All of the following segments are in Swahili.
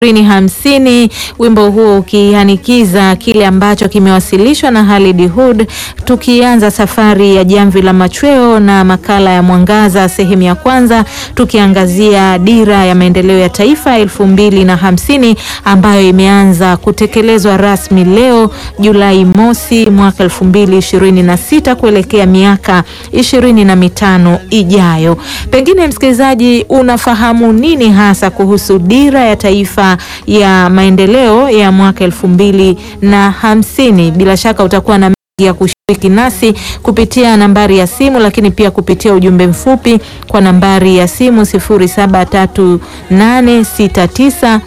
ishirini hamsini, wimbo huo ukihanikiza kile ambacho kimewasilishwa na Khalid Hud, tukianza safari ya Jamvi la Machweo na makala ya Mwangaza sehemu ya kwanza, tukiangazia dira ya maendeleo ya taifa elfu mbili na hamsini ambayo imeanza kutekelezwa rasmi leo Julai mosi mwaka elfu mbili ishirini na sita kuelekea miaka ishirini na mitano ijayo. Pengine msikilizaji, unafahamu nini hasa kuhusu dira ya taifa ya maendeleo ya mwaka elfu mbili na hamsini? Bila shaka utakuwa na mengi ya kushiriki nasi kupitia nambari ya simu, lakini pia kupitia ujumbe mfupi kwa nambari ya simu sifuri saba tatu nane sita tisa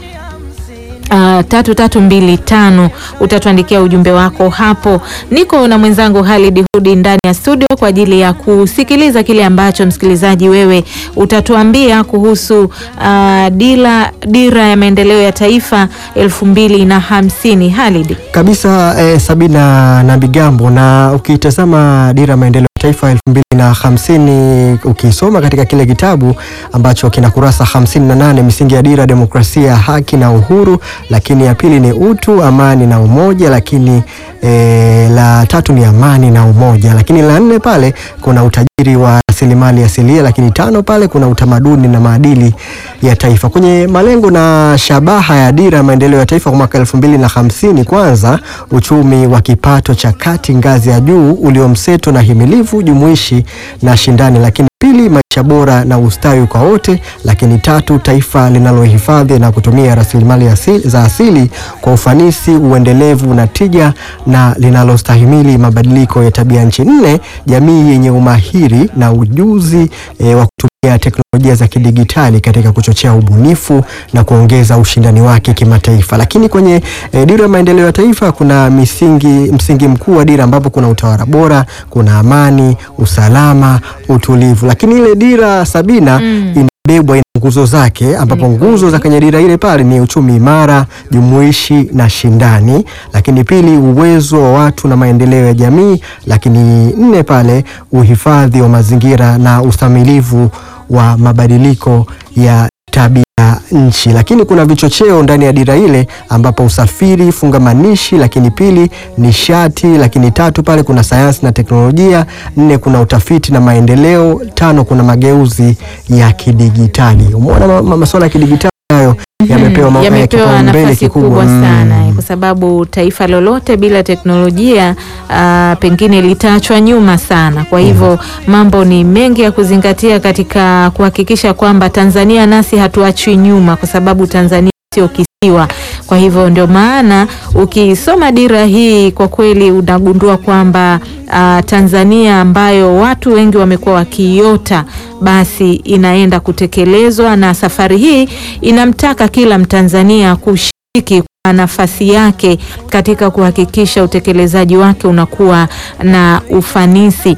Uh, tatu tatu mbili tano. Utatuandikia ujumbe wako hapo. Niko na mwenzangu Khalid Hudi ndani ya studio kwa ajili ya kusikiliza kile ambacho msikilizaji wewe utatuambia kuhusu uh, dira, dira ya maendeleo ya taifa elfu mbili na hamsini. Khalid kabisa eh, Sabina na Bigambo, na ukitazama dira ya maendeleo ya taifa elfu mbili na hamsini ukisoma katika kile kitabu ambacho kina kurasa hamsini na nane misingi ya dira, demokrasia, haki na uhuru, lakini ya pili ni utu, amani na umoja, lakini e, la tatu ni amani na umoja, lakini la nne pale kuna utajiri wa rasilimali asilia, lakini tano pale kuna utamaduni na maadili ya taifa. Kwenye malengo na shabaha ya dira ya maendeleo ya taifa kwa mwaka elfu mbili na hamsini kwanza uchumi wa kipato cha kati ngazi ya juu uliomseto na himilivu jumuishi na shindani, lakini pili maisha bora na ustawi kwa wote, lakini tatu taifa linalohifadhi na kutumia rasilimali asili, za asili kwa ufanisi, uendelevu na tija na linalostahimili mabadiliko ya tabia nchi. Nne jamii yenye umahiri na ujuzi e, wa kutumia teknolojia za kidigitali katika kuchochea ubunifu na kuongeza ushindani wake kimataifa. Lakini kwenye e, dira ya maendeleo ya taifa kuna misingi, msingi mkuu wa dira ambapo kuna utawala bora, kuna amani, usalama, utulivu. Lakini ile dira Sabina mm. inabebwa ina nguzo zake ambapo nguzo za kwenye dira ile pale ni uchumi imara, jumuishi na shindani, lakini pili uwezo wa watu na maendeleo ya jamii, lakini nne pale uhifadhi wa mazingira na ustamilivu wa mabadiliko ya tabia nchi. Lakini kuna vichocheo ndani ya dira ile ambapo usafiri fungamanishi, lakini pili nishati, lakini tatu pale kuna sayansi na teknolojia, nne kuna utafiti na maendeleo, tano kuna mageuzi ya kidigitali. Umeona ma, ma, masuala ya kidigitali hayo yamepewa ma- yamepewa kipaumbele nafasi kikubwa. kubwa Mm. sana kwa sababu taifa lolote bila teknolojia uh, pengine litaachwa nyuma sana. Kwa hivyo mambo ni mengi ya kuzingatia katika kuhakikisha kwamba Tanzania nasi hatuachwi nyuma, kwa sababu Tanzania sio kisiwa. Kwa hivyo ndio maana ukisoma dira hii kwa kweli unagundua kwamba uh, Tanzania ambayo watu wengi wamekuwa wakiiota basi inaenda kutekelezwa, na safari hii inamtaka kila Mtanzania kushiriki kwa nafasi yake katika kuhakikisha utekelezaji wake unakuwa na ufanisi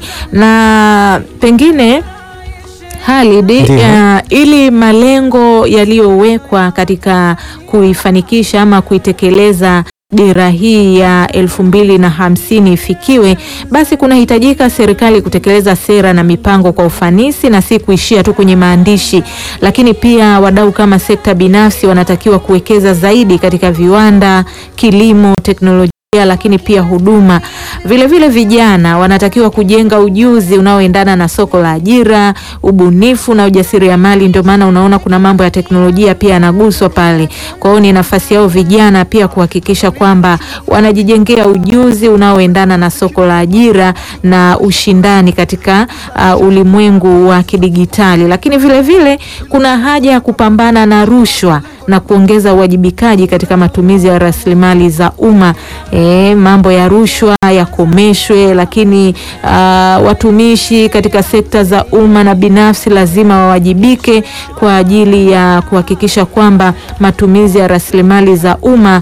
na pengine Khalid, Ndiyo. uh, ili malengo yaliyowekwa katika kuifanikisha ama kuitekeleza dira hii ya elfu mbili na hamsini ifikiwe, basi kunahitajika serikali kutekeleza sera na mipango kwa ufanisi na si kuishia tu kwenye maandishi, lakini pia wadau kama sekta binafsi wanatakiwa kuwekeza zaidi katika viwanda, kilimo, teknolojia lakini pia huduma. Vilevile vile vijana wanatakiwa kujenga ujuzi unaoendana na soko la ajira, ubunifu na ujasiriamali. Ndio maana unaona kuna mambo ya teknolojia pia yanaguswa pale. Kwa hiyo ni nafasi yao vijana pia kuhakikisha kwamba wanajijengea ujuzi unaoendana na soko la ajira na ushindani katika uh, ulimwengu wa kidigitali. Lakini vilevile vile, kuna haja ya kupambana na rushwa na kuongeza uwajibikaji katika matumizi ya rasilimali za umma. E, mambo ya rushwa yakomeshwe, lakini uh, watumishi katika sekta za umma na binafsi lazima wawajibike kwa ajili ya kuhakikisha kwamba matumizi ya rasilimali za umma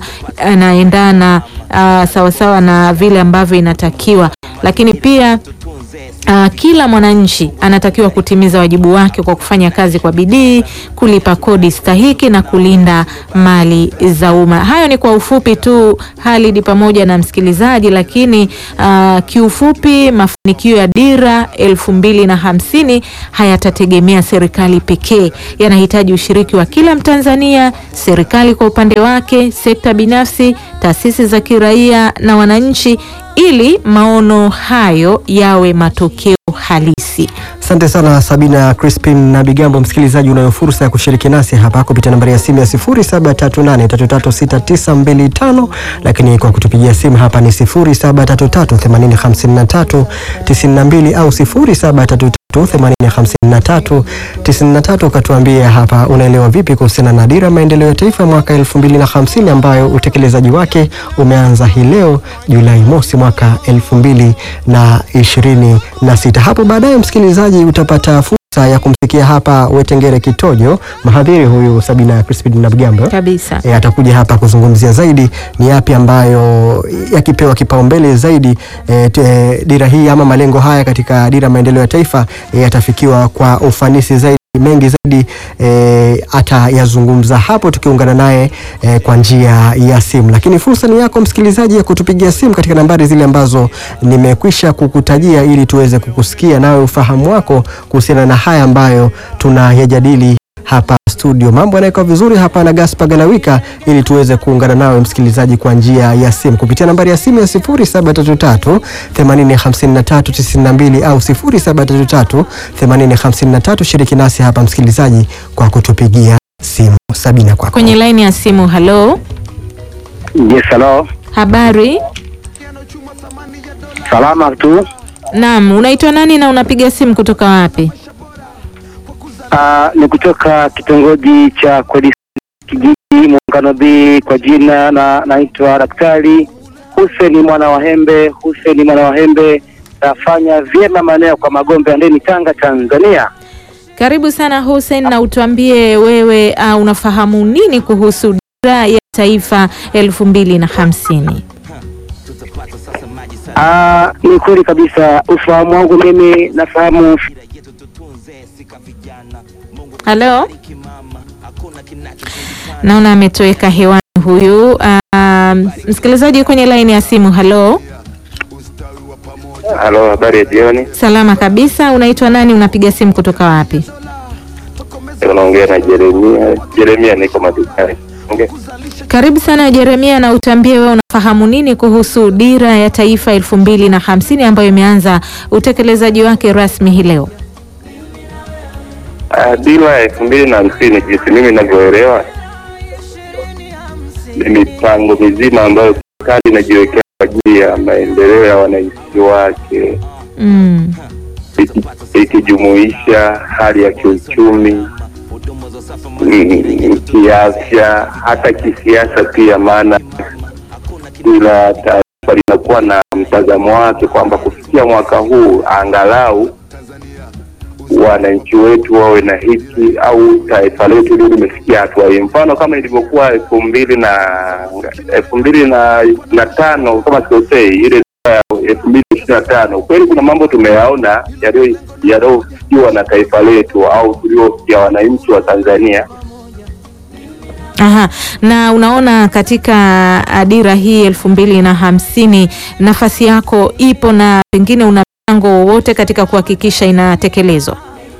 yanaendana uh, sawasawa na vile ambavyo inatakiwa, lakini pia Uh, kila mwananchi anatakiwa kutimiza wajibu wake kwa kufanya kazi kwa bidii, kulipa kodi stahiki na kulinda mali za umma. Hayo ni kwa ufupi tu Halidi pamoja na msikilizaji, lakini uh, kiufupi mafanikio ya dira elfu mbili na hamsini hayatategemea serikali pekee, yanahitaji ushiriki wa kila Mtanzania, serikali kwa upande wake, sekta binafsi, taasisi za kiraia na wananchi ili maono hayo yawe matokeo halisi. Asante sana Sabina Crispin na Bigambo. Msikilizaji, unayo fursa ya kushiriki nasi hapa kupitia nambari ya simu ya 0738336925, lakini kwa kutupigia simu hapa ni 0733805392 au 0733805393. Ukatuambia hapa unaelewa vipi kuhusiana na dira maendeleo ya taifa mwaka 2050 ambayo utekelezaji wake umeanza hii leo Julai mosi mwaka 2026. Hapo baadaye msikilizaji utapata fursa ya kumsikia hapa Wetengere Kitojo, mhadhiri huyu Sabina Crispin na Bigambo Kabisa. e, atakuja hapa kuzungumzia zaidi ni yapi ambayo yakipewa kipaumbele zaidi e, te, dira hii ama malengo haya katika dira maendeleo ya taifa e, yatafikiwa kwa ufanisi zaidi mengi zaidi e, atayazungumza hapo tukiungana naye e, kwa njia ya simu, lakini fursa ni yako msikilizaji ya kutupigia simu katika nambari zile ambazo nimekwisha kukutajia ili tuweze kukusikia nawe ufahamu wako kuhusiana na haya ambayo tunayajadili hapa studio. Mambo yanakuwa vizuri hapa na Gaspar Galawika, ili tuweze kuungana nawe msikilizaji kwa njia ya simu kupitia nambari ya simu ya 0733 805392 au 0733 8053. Shiriki nasi hapa msikilizaji kwa kutupigia simu. Sabina, kwako. Kwenye laini ya simu, halo, Yes, hello. habari? Salama tu. Naam, unaitwa nani na unapiga simu kutoka wapi? Ah, ni kutoka kitongoji cha Kweli kijiji Muungano B kwa jina na naitwa Daktari Hussein mwana wa Hembe. Hussein mwana wa Hembe, nafanya vyema maeneo kwa Magombe ya Ndeni, Tanga, Tanzania. Karibu sana Hussein, na utuambie wewe uh, unafahamu nini kuhusu dira ya taifa elfu mbili na hamsini? Ah, ni kweli kabisa, ufahamu wangu mimi nafahamu Halo, naona ametoweka hewani huyu. Uh, msikilizaji kwenye laini ya simu, halo. Halo, habari ya jioni. Salama kabisa, unaitwa nani? Unapiga simu kutoka wapi? Unaongea na Jeremia. Jeremia, niko madukani. Okay. Karibu sana Jeremia, na utambie wewe unafahamu nini kuhusu dira ya taifa elfu mbili na hamsini ambayo imeanza utekelezaji wake rasmi hii leo. Uh, dira ya elfu mbili na hamsini jinsi mimi ninavyoelewa ni mipango mizima ambayo serikali inajiwekea kwa ajili ya maendeleo ya wananchi wake Mm. iki- ikijumuisha hali ya kiuchumi, mm, kiafya, hata kisiasa pia, maana kila taifa linakuwa na mtazamo wake kwamba kufikia mwaka huu angalau wananchi wetu wawe na hiki au taifa letu lio limefikia hatua hii. Mfano kama ilivyokuwa elfu mbili na elfu mbili na, na tano kama sikosei, ile ya elfu mbili ishirini na tano kweli kuna mambo tumeyaona yaliyo- yaliyofikiwa na taifa letu au tuliofikia wananchi wa Tanzania. Aha. Na unaona katika ah, dira hii elfu mbili na hamsini nafasi yako ipo na pengine una mchango wowote katika kuhakikisha inatekelezwa?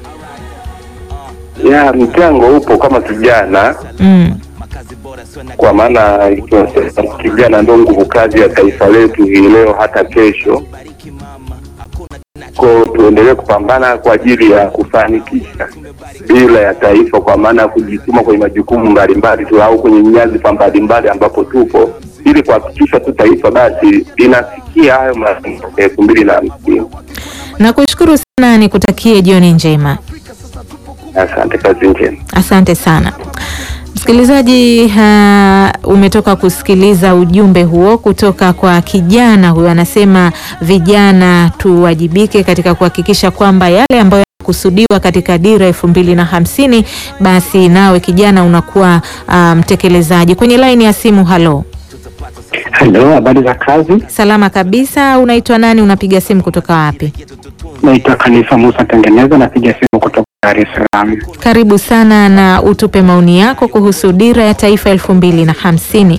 Ya mchango upo kama kijana, Mm. kwa maana ikiwa kijana ndo nguvu kazi ya taifa letu hii leo hata kesho. Ko tuendelee kupambana kwa ajili ya kufanikisha dira ya taifa, kwa maana ya kujituma kwenye majukumu mbalimbali tu au kwenye nyadhifa mbalimbali ambapo tupo, ili kuhakikisha tu taifa basi linafikia hayo malengo elfu mbili na hamsini. Nakushukuru sana, nikutakie jioni njema. Asante, kazi njema. Asante sana msikilizaji. Uh, umetoka kusikiliza ujumbe huo kutoka kwa kijana huyo. Anasema vijana tuwajibike katika kuhakikisha kwamba yale ambayo yanakusudiwa katika dira elfu mbili na hamsini basi nawe kijana unakuwa uh, mtekelezaji. Kwenye laini ya simu, halo, Halo, habari za kazi? salama kabisa. Unaitwa nani? Unapiga simu kutoka wapi? Naitwa Khalifa Musa Tengeneza, napiga simu kutoka Dar es Salaam. Karibu sana na utupe maoni yako kuhusu dira ya taifa elfu mbili na hamsini.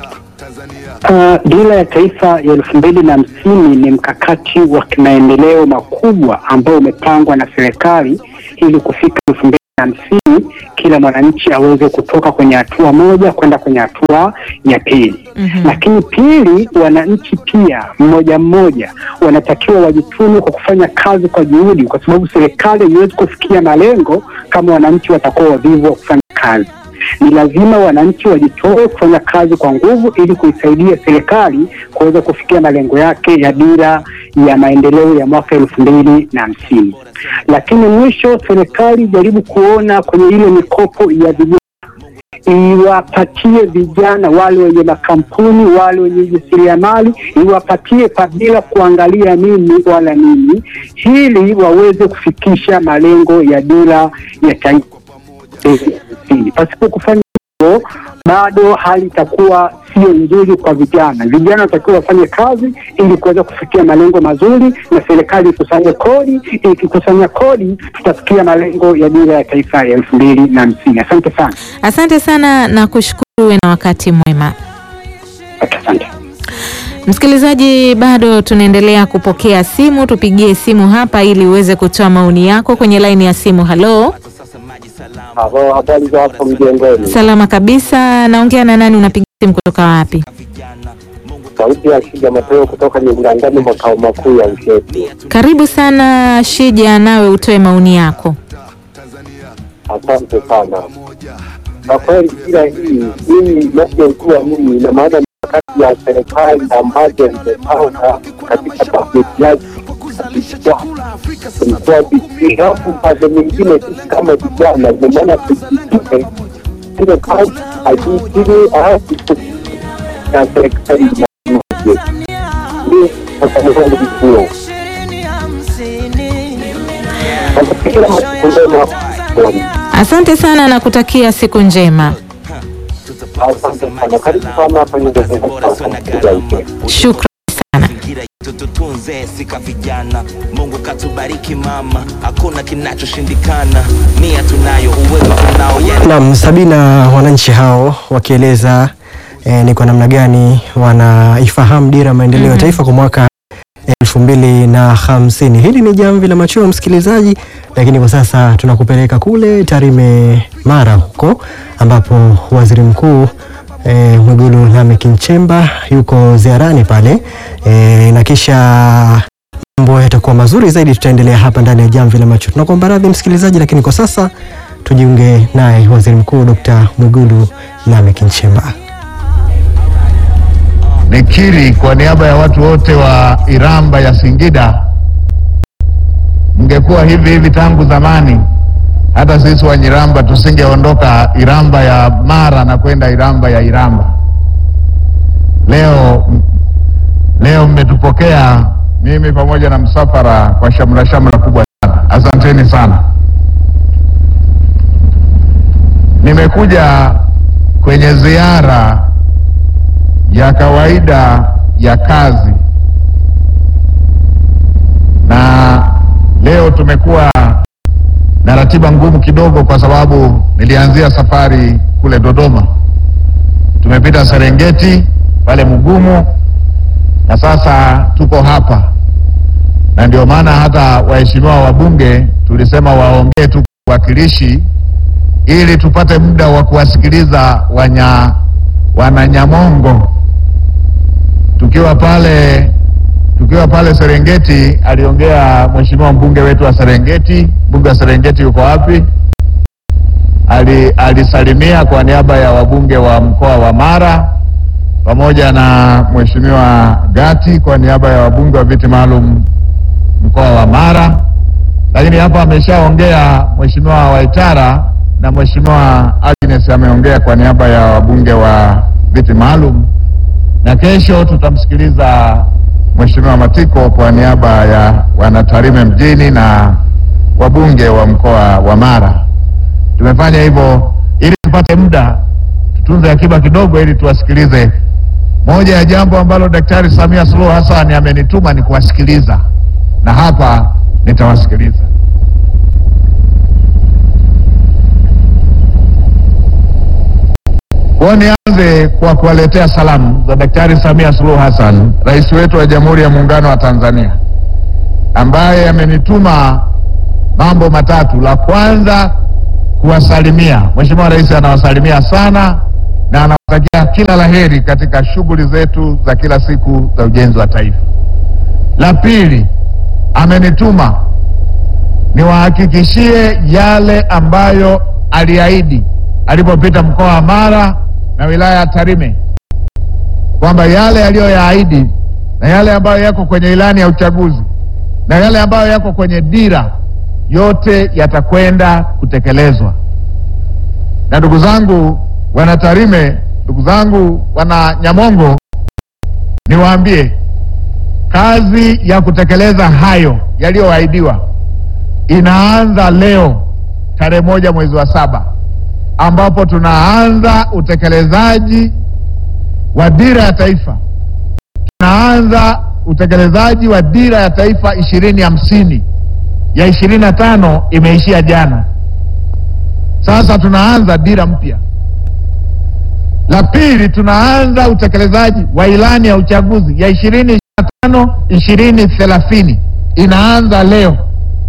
Uh, dira ya taifa ya elfu mbili na hamsini ni mkakati wa kimaendeleo makubwa ambao umepangwa na serikali ili kufika elfu mbili na hamsini kila mwananchi aweze kutoka kwenye hatua moja kwenda kwenye hatua ya pili. Mhm. Lakini pili, wananchi pia mmoja mmoja wanatakiwa wajitume kwa kufanya kazi kwa juhudi, kwa sababu serikali haiwezi kufikia malengo kama wananchi watakuwa wavivu wa kufanya kazi. Ni lazima wananchi wajitoe kufanya kazi kwa nguvu ili kuisaidia serikali kuweza kufikia malengo yake ya dira ya maendeleo ya mwaka elfu mbili na hamsini. Lakini mwisho, serikali ijaribu kuona kwenye ile mikopo ya vijana iwapatie vijana wale wenye makampuni wale wenye ujasiriamali iwapatie pa bila kuangalia nini wala nini, ili waweze kufikisha malengo ya dira ya taifa hamsini. Pasipo kufanya hivyo, bado hali itakuwa sio nzuri kwa vijana. Vijana wanatakiwa wafanye kazi ili kuweza kufikia malengo mazuri, na serikali ikusanye kodi. Ikikusanya kodi, tutafikia malengo ya dira ya taifa ya elfu mbili na hamsini. Asante sana. Asante sana na kushukuru, uwe na wakati mwema. Asante. Msikilizaji, bado tunaendelea kupokea simu. Tupigie simu hapa ili uweze kutoa maoni yako kwenye laini ya simu. Halo, Halo, habari za hapo mjengoni? salama kabisa. Naongea na nani? Unapiga simu kutoka wapi? Sauti ya Shija Mateo kutoka Nyungurangani, makao makuu ya Ushetu. Karibu sana Shija, nawe utoe maoni yako. Asante sana. Kwa kweli dira hii mimi inavyojua mimi, ina maana mikakati ya serikali ambazo imepanga katika bajeti yake kulikuwa vizuri, alafu upande mwingine sisi kama vijana, ina maana tujitike ile kazi ajitili, alafu ya serikali inaje ndio atamwangu vituo kila matukio Asante sana na kutakia siku njema. Asante sana, karibu sana hapa Nyungurangani, Shukran sana. mazingira yetu tutunze sika vijana mungu katubariki mama hakuna kinachoshindikana nia tunayo uwezo tunao yani Naam, Sabina, wananchi hao wakieleza eh, ni kwa namna gani wanaifahamu dira ya maendeleo ya taifa kwa mwaka elfu mbili na hamsini. Hili ni jamvi la machweo msikilizaji, lakini kwa sasa tunakupeleka kule Tarime, Mara huko ambapo waziri mkuu eh, Mwigulu Lameck Nchemba yuko ziarani pale eh, na kisha mambo yatakuwa mazuri zaidi. Tutaendelea hapa ndani ya jamvi la macho. Tunakuomba radhi msikilizaji, lakini kwa sasa tujiunge naye waziri mkuu Dr. Mwigulu Lameck Nchemba. Nikiri kwa niaba ya watu wote wa Iramba ya Singida, mngekuwa hivi hivi tangu zamani, hata sisi Wanyiramba tusingeondoka Iramba ya Mara na kwenda Iramba ya Iramba. Leo leo mmetupokea mimi pamoja na msafara kwa shamra shamra kubwa sana, asanteni sana. Nimekuja kwenye ziara ya kawaida ya kazi na leo tumekuwa na ratiba ngumu kidogo, kwa sababu nilianzia safari kule Dodoma, tumepita Serengeti pale Mugumu na sasa tuko hapa, na ndio maana hata waheshimiwa wabunge tulisema waongee tu wakilishi ili tupate muda wa kuwasikiliza wanya wananyamongo tukiwa pale tukiwa pale Serengeti, aliongea mheshimiwa mbunge wetu wa Serengeti. Mbunge wa Serengeti yuko wapi? Ali, alisalimia kwa niaba ya wabunge wa mkoa wa Mara pamoja na mheshimiwa Gati kwa niaba ya wabunge wa viti maalum mkoa wa Mara, lakini hapa ameshaongea mheshimiwa Waitara na mheshimiwa Agnes ameongea kwa niaba ya wabunge wa viti maalum na kesho tutamsikiliza Mheshimiwa Matiko kwa niaba ya wanatarime mjini na wabunge wa mkoa wa Mara. Tumefanya hivyo ili tupate muda, tutunze akiba kidogo, ili tuwasikilize. Moja ya jambo ambalo Daktari Samia Suluhu Hassan amenituma ni kuwasikiliza, na hapa nitawasikiliza. Kwa nianze kwa kuwaletea salamu za Daktari Samia Suluhu Hassan, rais wetu wa Jamhuri ya Muungano wa Tanzania, ambaye amenituma mambo matatu. La kwanza kuwasalimia. Mheshimiwa Rais anawasalimia sana na anawatakia kila laheri katika shughuli zetu za kila siku za ujenzi wa taifa. La pili, amenituma niwahakikishie yale ambayo aliahidi alipopita mkoa wa Mara na wilaya ya Tarime kwamba yale aliyoyaahidi na yale ambayo yako kwenye ilani ya uchaguzi na yale ambayo yako kwenye dira yote yatakwenda kutekelezwa. Na ndugu zangu wana Tarime, ndugu zangu wana Nyamongo, niwaambie kazi ya kutekeleza hayo yaliyoahidiwa inaanza leo tarehe moja mwezi wa saba ambapo tunaanza utekelezaji wa dira ya taifa, tunaanza utekelezaji wa dira ya taifa ishirini hamsini ya ishirini na tano imeishia jana. Sasa tunaanza dira mpya. La pili, tunaanza utekelezaji wa ilani ya uchaguzi ya ishirini ishirini na tano ishirini thelathini inaanza leo.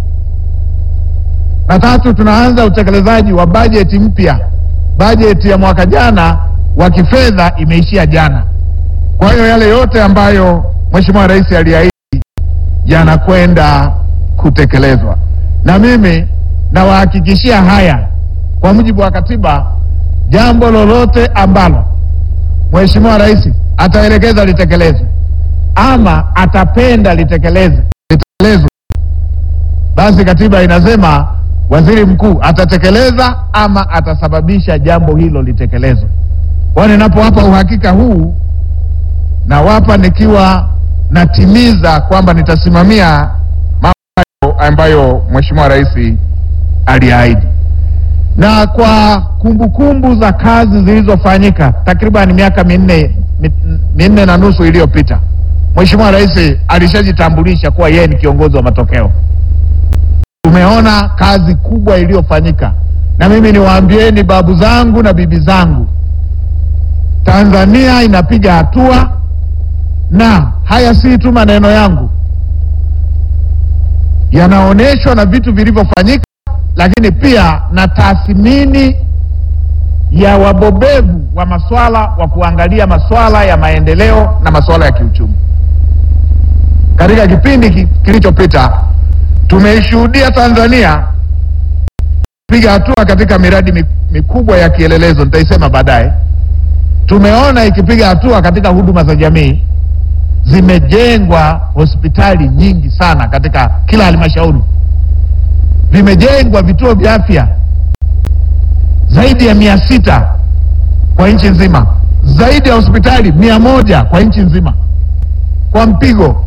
Na tatu, tunaanza utekelezaji wa bajeti mpya. Bajeti ya mwaka jana wa kifedha imeishia jana. Kwa hiyo yale yote ambayo Mheshimiwa Rais aliahidi yanakwenda kutekelezwa, na mimi nawahakikishia haya kwa mujibu wa katiba. Jambo lolote ambalo Mheshimiwa Rais ataelekeza litekelezwe ama atapenda litekeleze litekelezwe, basi katiba inasema waziri mkuu atatekeleza ama atasababisha jambo hilo litekelezwe. Kwa ninapowapa uhakika huu, nawapa nikiwa natimiza kwamba nitasimamia mambo ambayo Mheshimiwa Rais aliahidi. Na kwa kumbukumbu kumbu za kazi zilizofanyika takriban miaka minne minne na nusu iliyopita, Mheshimiwa Rais alishajitambulisha kuwa yeye ni kiongozi wa matokeo. Tumeona kazi kubwa iliyofanyika, na mimi niwaambieni babu zangu na bibi zangu, Tanzania inapiga hatua, na haya si tu maneno yangu, yanaonyeshwa na vitu vilivyofanyika, lakini pia na tathmini ya wabobevu wa maswala wa kuangalia maswala ya maendeleo na maswala ya kiuchumi. Katika kipindi ki, kilichopita tumeishuhudia Tanzania piga hatua katika miradi mikubwa ya kielelezo, nitaisema baadaye. Tumeona ikipiga hatua katika huduma za jamii, zimejengwa hospitali nyingi sana katika kila halmashauri, vimejengwa vituo vya afya zaidi ya mia sita kwa nchi nzima, zaidi ya hospitali mia moja kwa nchi nzima kwa mpigo.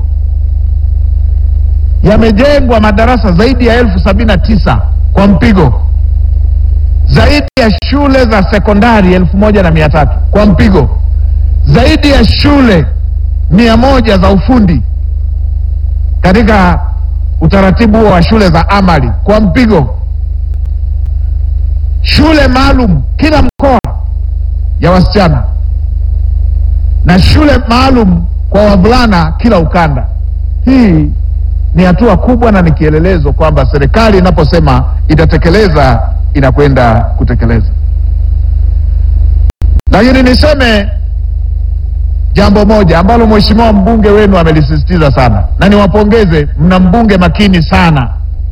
Yamejengwa madarasa zaidi ya elfu sabini na tisa kwa mpigo, zaidi ya shule za sekondari elfu moja na mia tatu kwa mpigo, zaidi ya shule mia moja za ufundi katika utaratibu huo wa shule za amali kwa mpigo shule maalum kila mkoa ya wasichana na shule maalum kwa wavulana kila ukanda. Hii ni hatua kubwa na ni kielelezo kwamba serikali inaposema itatekeleza inakwenda kutekeleza. Lakini niseme jambo moja ambalo mheshimiwa mbunge wenu amelisisitiza sana, na niwapongeze, mna mbunge makini sana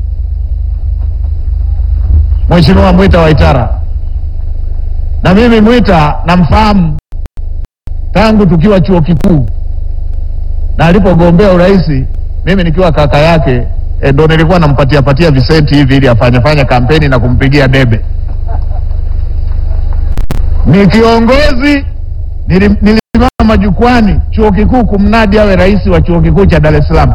Mheshimiwa Mwita Waitara, na mimi Mwita namfahamu tangu tukiwa chuo kikuu, na alipogombea urais mimi nikiwa kaka yake e, ndo nilikuwa nampatia patia visenti hivi ili afanye fanya kampeni na kumpigia debe. Ni kiongozi, nilisimama majukwani chuo kikuu kumnadi awe rais wa chuo kikuu cha Dar es Salaam,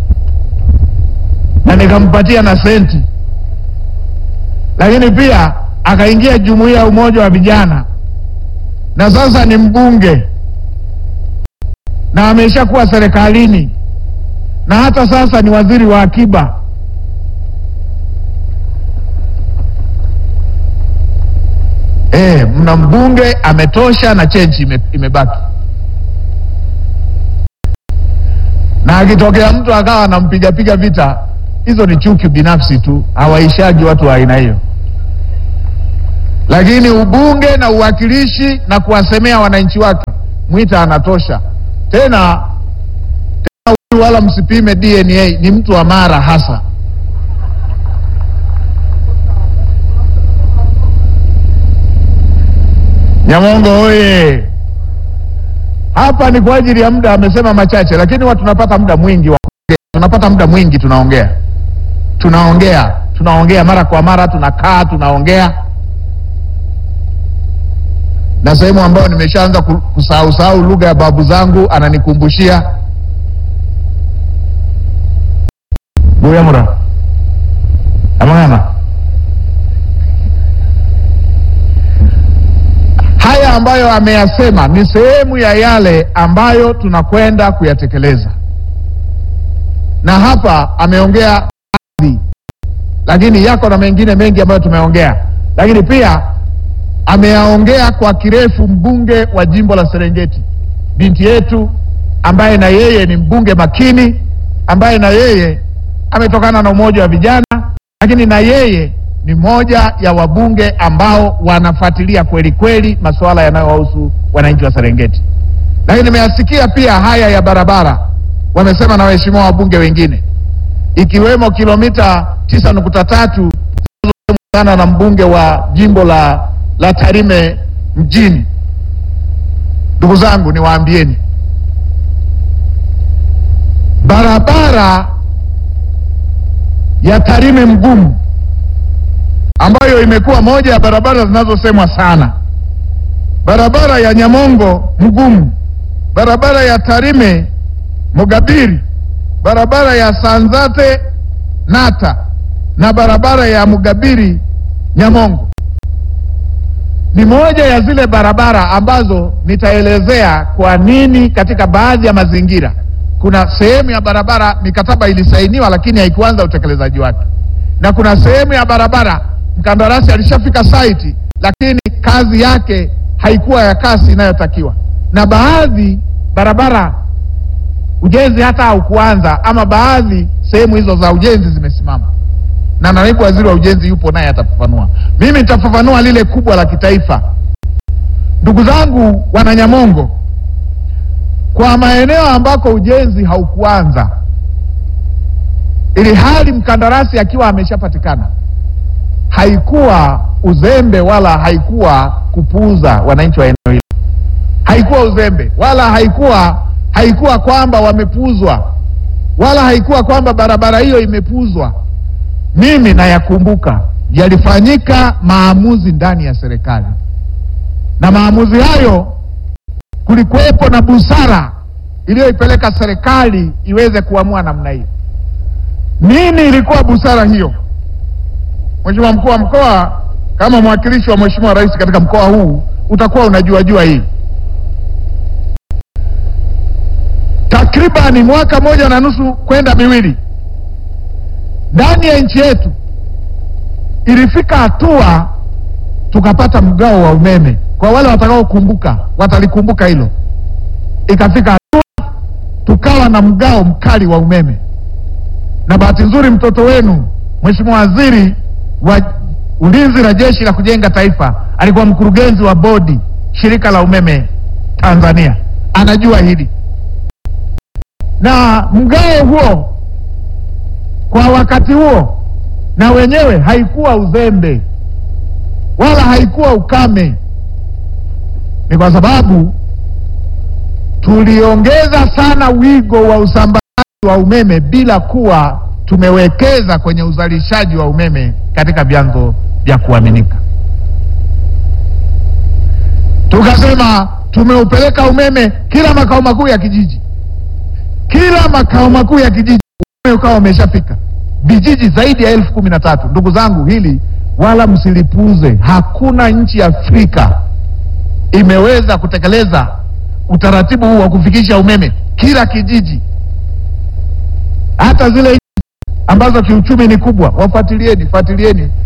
na nikampatia na senti lakini pia akaingia jumuiya ya umoja wa vijana na sasa ni mbunge na ameshakuwa serikalini na hata sasa ni waziri wa akiba Eh, mna mbunge ametosha na chenchi ime, imebaki. Na akitokea mtu akawa anampigapiga vita, hizo ni chuki binafsi tu, hawaishaji watu wa aina hiyo. Lakini ubunge na uwakilishi na kuwasemea wananchi wake, Mwita anatosha. Tena tena, huyu wala msipime DNA, ni mtu wa Mara hasa. Nyamongo oye! Hapa ni kwa ajili ya muda, amesema machache, lakini watu tunapata muda mwingi wa kuongea. Tunapata muda mwingi, tunaongea tunaongea tunaongea mara kwa mara, tunakaa tunaongea, na sehemu ambayo nimeshaanza ku- kusahau sahau lugha ya babu zangu ananikumbushia buyamura amang'ana haya ambayo ameyasema ni sehemu ya yale ambayo tunakwenda kuyatekeleza, na hapa ameongea baadhi, lakini yako na mengine mengi ambayo tumeongea, lakini pia ameyaongea kwa kirefu mbunge wa jimbo la Serengeti, binti yetu ambaye na yeye ni mbunge makini, ambaye na yeye ametokana na umoja wa vijana, lakini na yeye ni moja ya wabunge ambao wanafuatilia kweli kweli masuala yanayowahusu wananchi wa Serengeti. Lakini nimeyasikia pia haya ya barabara, wamesema na waheshimiwa wabunge wengine, ikiwemo kilomita tisa nukta tatu sana na mbunge wa jimbo la, la Tarime mjini. Ndugu zangu, niwaambieni barabara ya Tarime Mgumu ambayo imekuwa moja ya barabara zinazosemwa sana, barabara ya Nyamongo Mgumu, barabara ya Tarime Mugabiri, barabara ya Sanzate Nata na barabara ya Mugabiri Nyamongo ni moja ya zile barabara ambazo nitaelezea kwa nini katika baadhi ya mazingira kuna sehemu ya barabara mikataba ilisainiwa lakini haikuanza utekelezaji wake, na kuna sehemu ya barabara mkandarasi alishafika site lakini kazi yake haikuwa ya kasi inayotakiwa, na baadhi barabara ujenzi hata haukuanza, ama baadhi sehemu hizo za ujenzi zimesimama, na naibu waziri wa ujenzi yupo naye atafafanua. Mimi nitafafanua lile kubwa la kitaifa. Ndugu zangu Wananyamongo, kwa maeneo ambako ujenzi haukuanza, ili hali mkandarasi akiwa ameshapatikana, haikuwa uzembe wala haikuwa kupuuza wananchi wa eneo hilo, haikuwa uzembe wala haikuwa haikuwa kwamba wamepuuzwa wala haikuwa kwamba barabara hiyo imepuuzwa. Mimi nayakumbuka yalifanyika maamuzi ndani ya serikali, na maamuzi hayo kulikuwepo na busara iliyoipeleka serikali iweze kuamua namna hiyo. Nini ilikuwa busara hiyo? Mheshimiwa mkuu wa mkoa, kama mwakilishi wa Mheshimiwa Rais katika mkoa huu, utakuwa unajua jua hii. Takribani mwaka moja na nusu kwenda miwili, ndani ya nchi yetu ilifika hatua tukapata mgao wa umeme. Kwa wale watakaokumbuka watalikumbuka hilo. Ikafika hatua tukawa na mgao mkali wa umeme, na bahati nzuri mtoto wenu Mheshimiwa Waziri wa Ulinzi na Jeshi la Kujenga Taifa alikuwa mkurugenzi wa bodi shirika la umeme Tanzania, anajua hili. Na mgao huo kwa wakati huo na wenyewe haikuwa uzembe wala haikuwa ukame, ni kwa sababu tuliongeza sana wigo wa usambazaji wa umeme bila kuwa tumewekeza kwenye uzalishaji wa umeme katika vyanzo vya kuaminika. Tukasema tumeupeleka umeme kila makao makuu ya kijiji, kila makao makuu ya kijiji umeme ukawa umeshafika vijiji zaidi ya elfu kumi na tatu. Ndugu zangu, hili wala msilipuuze. Hakuna nchi ya Afrika imeweza kutekeleza utaratibu huu wa kufikisha umeme kila kijiji. Hata zile nchi ambazo kiuchumi ni kubwa, wafuatilieni, fuatilieni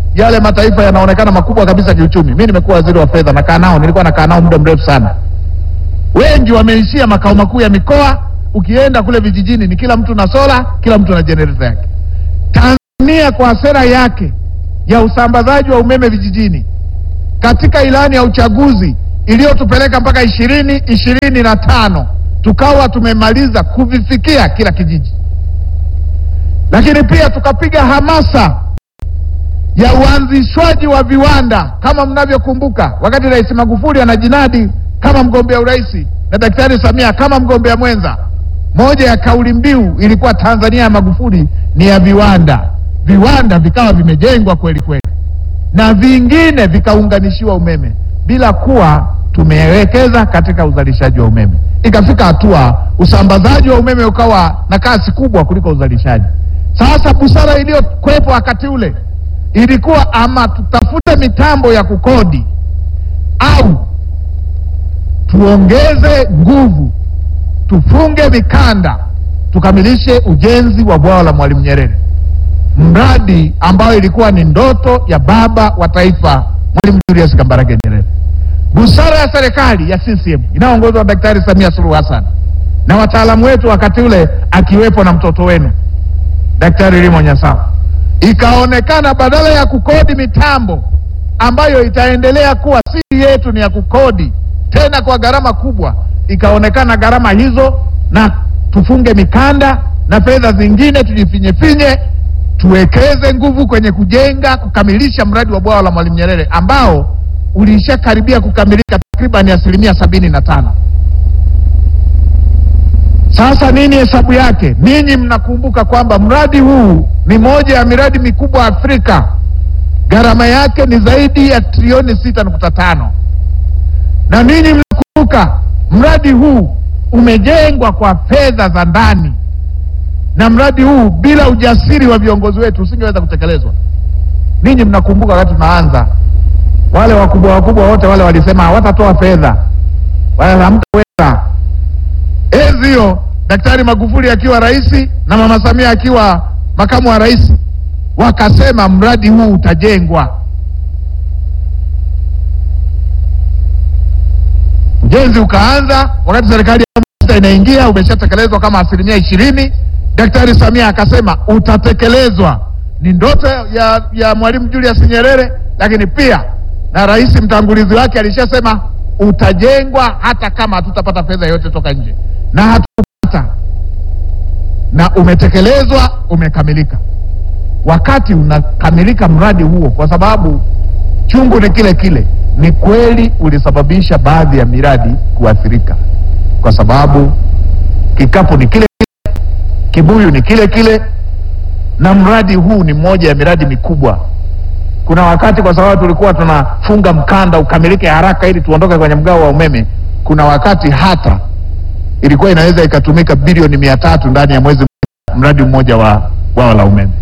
yale mataifa yanaonekana makubwa kabisa kiuchumi. Mi nimekuwa waziri wa fedha, nakaa nao, nilikuwa nakaa nao muda mrefu sana. Wengi wameishia makao makuu ya mikoa. Ukienda kule vijijini ni kila mtu na sola, kila mtu na jenereta yake. Tanzania kwa sera yake ya usambazaji wa umeme vijijini katika ilani ya uchaguzi iliyotupeleka mpaka ishirini ishirini na tano tukawa tumemaliza kuvifikia kila kijiji, lakini pia tukapiga hamasa ya uanzishwaji wa viwanda. Kama mnavyokumbuka, wakati Rais Magufuli anajinadi kama mgombea urais na Daktari Samia kama mgombea mwenza, moja ya kauli mbiu ilikuwa Tanzania ya Magufuli ni ya viwanda. Viwanda vikawa vimejengwa kweli kweli na vingine vikaunganishiwa umeme bila kuwa tumewekeza katika uzalishaji wa umeme. Ikafika hatua usambazaji wa umeme ukawa na kasi kubwa kuliko uzalishaji. Sasa busara iliyokuwepo wakati ule ilikuwa ama tutafute mitambo ya kukodi au tuongeze nguvu, tufunge mikanda, tukamilishe ujenzi wa bwawa la Mwalimu Nyerere, mradi ambayo ilikuwa ni ndoto ya baba wa taifa Mwalimu Julius Kambarage Nyerere. Busara ya serikali ya CCM inayoongozwa na Daktari Samia Suluhu Hassan na wataalamu wetu wakati ule akiwepo na mtoto wenu Daktari Limo Nyasawa, ikaonekana badala ya kukodi mitambo ambayo itaendelea kuwa siri yetu ni ya kukodi tena kwa gharama kubwa, ikaonekana gharama hizo na tufunge mikanda na fedha zingine tujifinyefinye, tuwekeze nguvu kwenye kujenga kukamilisha mradi wa bwawa la Mwalimu Nyerere ambao ulishakaribia kukamilika takriban asilimia sabini na tano. Sasa nini hesabu yake? Ninyi mnakumbuka kwamba mradi huu ni moja ya miradi mikubwa Afrika. Gharama yake ni zaidi ya trilioni sita nukta tano na ninyi mnakumbuka mradi huu umejengwa kwa fedha za ndani, na mradi huu bila ujasiri wa viongozi wetu usingeweza kutekelezwa. Ninyi mnakumbuka wakati tunaanza, wale wakubwa wakubwa wote wale walisema hawatatoa fedha, wala hamtaweza. Enzi hiyo Daktari Magufuli akiwa rais na Mama Samia akiwa makamu wa rais, wakasema mradi huu utajengwa. Ujenzi ukaanza wakati serikali ya sita inaingia, umeshatekelezwa kama asilimia ishirini. Daktari Samia akasema utatekelezwa. Ni ndoto ya, ya Mwalimu Julius Nyerere, lakini pia na rais mtangulizi wake alishasema utajengwa hata kama hatutapata fedha yoyote toka nje, na hatukupata, na umetekelezwa, umekamilika. Wakati unakamilika mradi huo, kwa sababu chungu ni kile kile, ni kweli ulisababisha baadhi ya miradi kuathirika, kwa sababu kikapu ni kile kile, kibuyu ni kile kile, na mradi huu ni mmoja ya miradi mikubwa. Kuna wakati kwa sababu tulikuwa tunafunga mkanda ukamilike haraka ili tuondoke kwenye mgao wa umeme, kuna wakati hata ilikuwa inaweza ikatumika bilioni mia tatu ndani ya mwezi mmoja, mradi mmoja wa bwawa la umeme.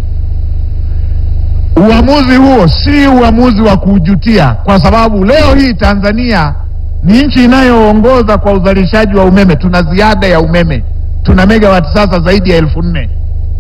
Uamuzi huo si uamuzi wa kujutia, kwa sababu leo hii Tanzania ni nchi inayoongoza kwa uzalishaji wa umeme. Tuna ziada ya umeme, tuna megawati sasa zaidi ya elfu nne.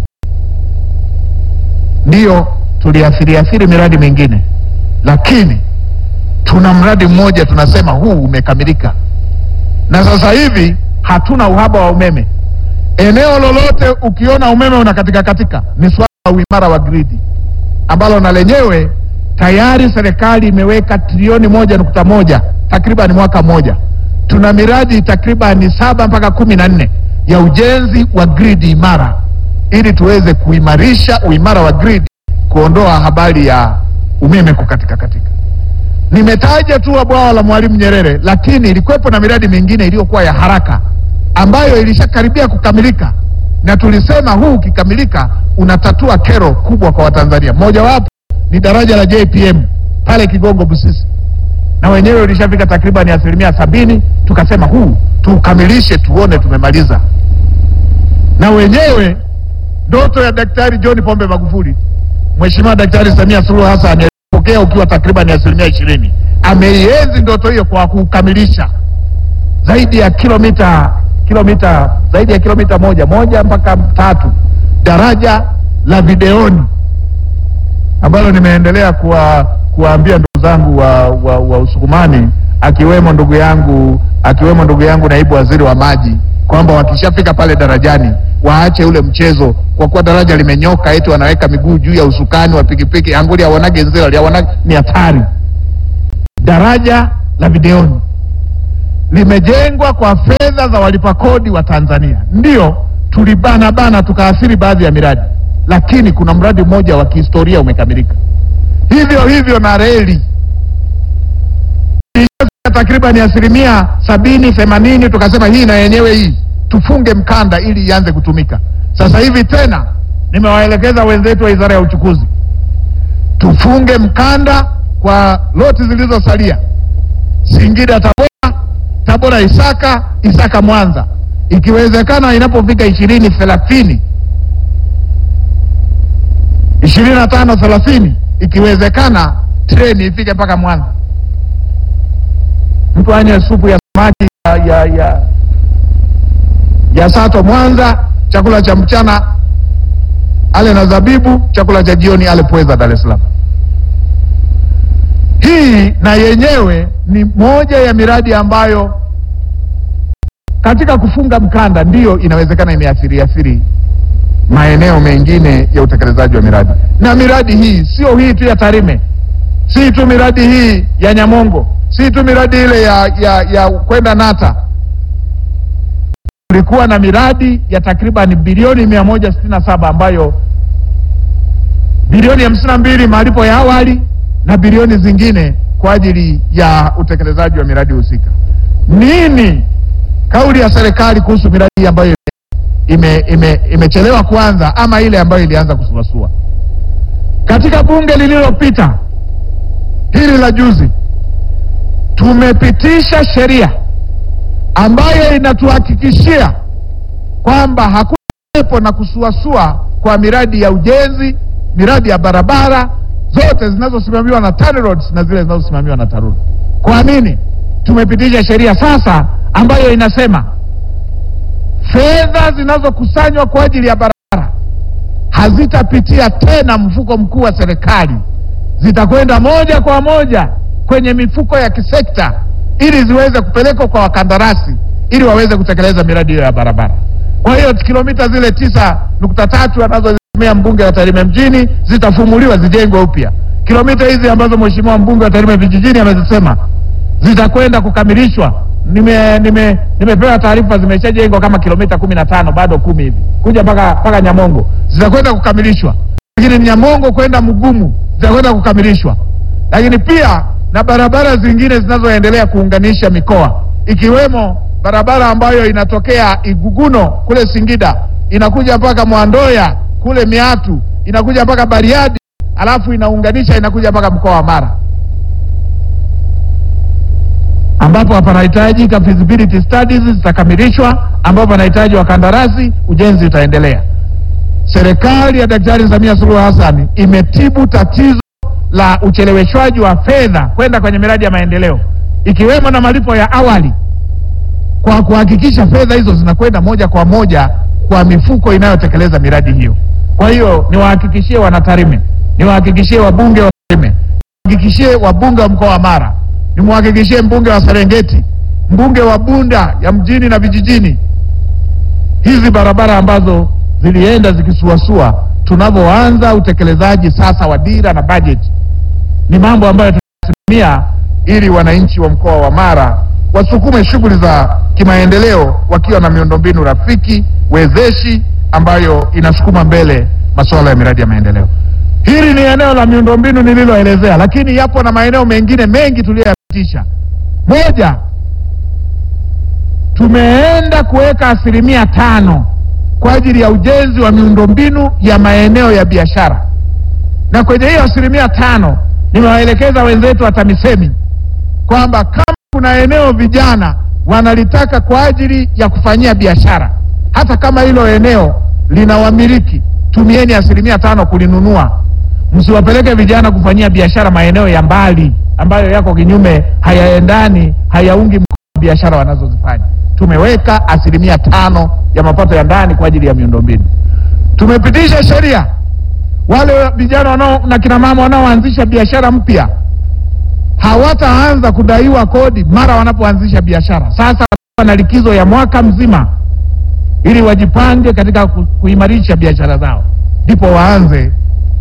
Ndiyo tuliathiriathiri miradi mingine, lakini tuna mradi mmoja tunasema huu umekamilika, na sasa hivi hatuna uhaba wa umeme. Eneo lolote ukiona umeme unakatika katika, ni swala la uimara wa gridi ambalo na lenyewe tayari serikali imeweka trilioni moja nukta moja takriban mwaka mmoja. Tuna miradi takribani saba mpaka kumi na nne ya ujenzi wa gridi imara ili tuweze kuimarisha uimara wa gridi, kuondoa habari ya umeme kukatika katika. Nimetaja tu bwawa la Mwalimu Nyerere, lakini ilikuwepo na miradi mingine iliyokuwa ya haraka ambayo ilishakaribia kukamilika na tulisema huu ukikamilika unatatua kero kubwa kwa Watanzania. Mojawapo ni daraja la JPM pale Kigongo Busisi, na wenyewe ulishafika takriban asilimia sabini. Tukasema huu tukamilishe, tuone tumemaliza. Na wenyewe ndoto ya Daktari John Pombe Magufuli, Mheshimiwa Daktari Samia Suluhu Hassan alipokea ukiwa takriban asilimia ishirini. Ameienzi ndoto hiyo kwa kukamilisha zaidi ya kilomita kilomita zaidi ya kilomita moja moja mpaka tatu daraja la Videoni ambalo nimeendelea kuwa kuwaambia ndugu zangu wa, wa, wa Usukumani akiwemo ndugu yangu akiwemo ndugu yangu naibu waziri wa maji kwamba wakishafika pale darajani waache ule mchezo, kwa kuwa daraja limenyoka, eti wanaweka miguu juu ya usukani wa pikipiki, anguli awanage nzela liawanage, ni hatari. Daraja la Videoni limejengwa kwa fedha za walipa kodi wa Tanzania. Ndiyo tulibana bana tukaathiri baadhi ya miradi, lakini kuna mradi mmoja wa kihistoria umekamilika. Hivyo hivyo na reli iliyofika takriban asilimia sabini themanini, tukasema hii na yenyewe hii tufunge mkanda ili ianze kutumika. Sasa hivi tena nimewaelekeza wenzetu wa Wizara ya Uchukuzi tufunge mkanda kwa loti zilizosalia Singida Tabora, Tabora Isaka, Isaka Mwanza, ikiwezekana inapofika ishirini thelathini ishirini na tano thelathini ikiwezekana treni ifike mpaka Mwanza, mtu anywe supu ya samaki ya, ya, ya, ya sato Mwanza, chakula cha mchana ale na zabibu, chakula cha jioni ale pweza Dar es Salaam. Hii na yenyewe ni moja ya miradi ambayo katika kufunga mkanda ndiyo inawezekana imeathiri athiri maeneo mengine ya utekelezaji wa miradi. Na miradi hii sio hii tu ya Tarime, si tu miradi hii ya Nyamongo, si tu miradi ile ya, ya, ya kwenda Nata. Kulikuwa na miradi ya takriban bilioni mia moja sitini na saba ambayo bilioni hamsini na mbili malipo ya awali na bilioni zingine kwa ajili ya utekelezaji wa miradi husika. Nini kauli ya serikali kuhusu miradi hii ambayo ime, ime, imechelewa kuanza ama ile ambayo ilianza kusuasua? Katika bunge lililopita hili la juzi, tumepitisha sheria ambayo inatuhakikishia kwamba hakuwepo na kusuasua kwa miradi ya ujenzi, miradi ya barabara zote zinazosimamiwa na TANROADS na zile zinazosimamiwa na TARURA. Kwa nini tumepitisha sheria sasa ambayo inasema fedha zinazokusanywa kwa ajili ya barabara hazitapitia tena mfuko mkuu wa serikali, zitakwenda moja kwa moja kwenye mifuko ya kisekta ili ziweze kupelekwa kwa wakandarasi ili waweze kutekeleza miradi hiyo ya barabara. Kwa hiyo kilomita zile tisa nukta tatu anazozitumia mbunge wa Tarime mjini zitafumuliwa zijengwe upya. Kilomita hizi ambazo mheshimiwa mbunge wa Tarime vijijini amezisema zitakwenda kukamilishwa. Nime, nime, nimepewa taarifa zimeshajengwa kama kilomita kumi na tano bado kumi hivi kuja mpaka mpaka Nyamongo zitakwenda kukamilishwa, lakini Nyamongo kwenda Mgumu zitakwenda kukamilishwa, lakini pia na barabara zingine zinazoendelea kuunganisha mikoa ikiwemo barabara ambayo inatokea Iguguno kule Singida inakuja mpaka Mwandoya kule Miatu inakuja mpaka Bariadi alafu inaunganisha inakuja mpaka mkoa wa Mara ambapo panahitajika feasibility studies zitakamilishwa, ambapo panahitaji wakandarasi, ujenzi utaendelea. Serikali ya Daktari Samia Suluhu Hassan imetibu tatizo la ucheleweshwaji wa fedha kwenda kwenye miradi ya maendeleo ikiwemo na malipo ya awali kwa kuhakikisha fedha hizo zinakwenda moja kwa moja kwa mifuko inayotekeleza miradi hiyo. Kwa hiyo niwahakikishie wanatarime, niwahakikishie wabunge wa Tarime, niwahakikishie wabunge wa mkoa wa Mara, nimwahakikishie mbunge wa Serengeti, mbunge wa Bunda ya mjini na vijijini, hizi barabara ambazo zilienda zikisuasua, tunavyoanza utekelezaji sasa wa dira na bajeti, ni mambo ambayo tunasimamia ili wananchi wa mkoa wa Mara wasukume shughuli za kimaendeleo wakiwa na miundombinu rafiki wezeshi ambayo inasukuma mbele masuala ya miradi ya maendeleo. Hili ni eneo la miundombinu nililoelezea, lakini yapo na maeneo mengine mengi tuliyoyapitisha. Moja, tumeenda kuweka asilimia tano kwa ajili ya ujenzi wa miundombinu ya maeneo ya biashara, na kwenye hiyo asilimia tano nimewaelekeza wenzetu wa TAMISEMI kwamba kama kuna eneo vijana wanalitaka kwa ajili ya kufanyia biashara, hata kama hilo eneo lina wamiliki, tumieni asilimia tano kulinunua. Msiwapeleke vijana kufanyia biashara maeneo ya mbali ambayo yako kinyume, hayaendani, hayaungi mkono biashara wanazozifanya. Tumeweka asilimia tano ya mapato ya ndani kwa ajili ya miundombinu. Tumepitisha sheria wale vijana wanao na kina mama wanaoanzisha biashara mpya hawataanza kudaiwa kodi mara wanapoanzisha biashara. Sasa wana likizo ya mwaka mzima ili wajipange katika ku, kuimarisha biashara zao, ndipo waanze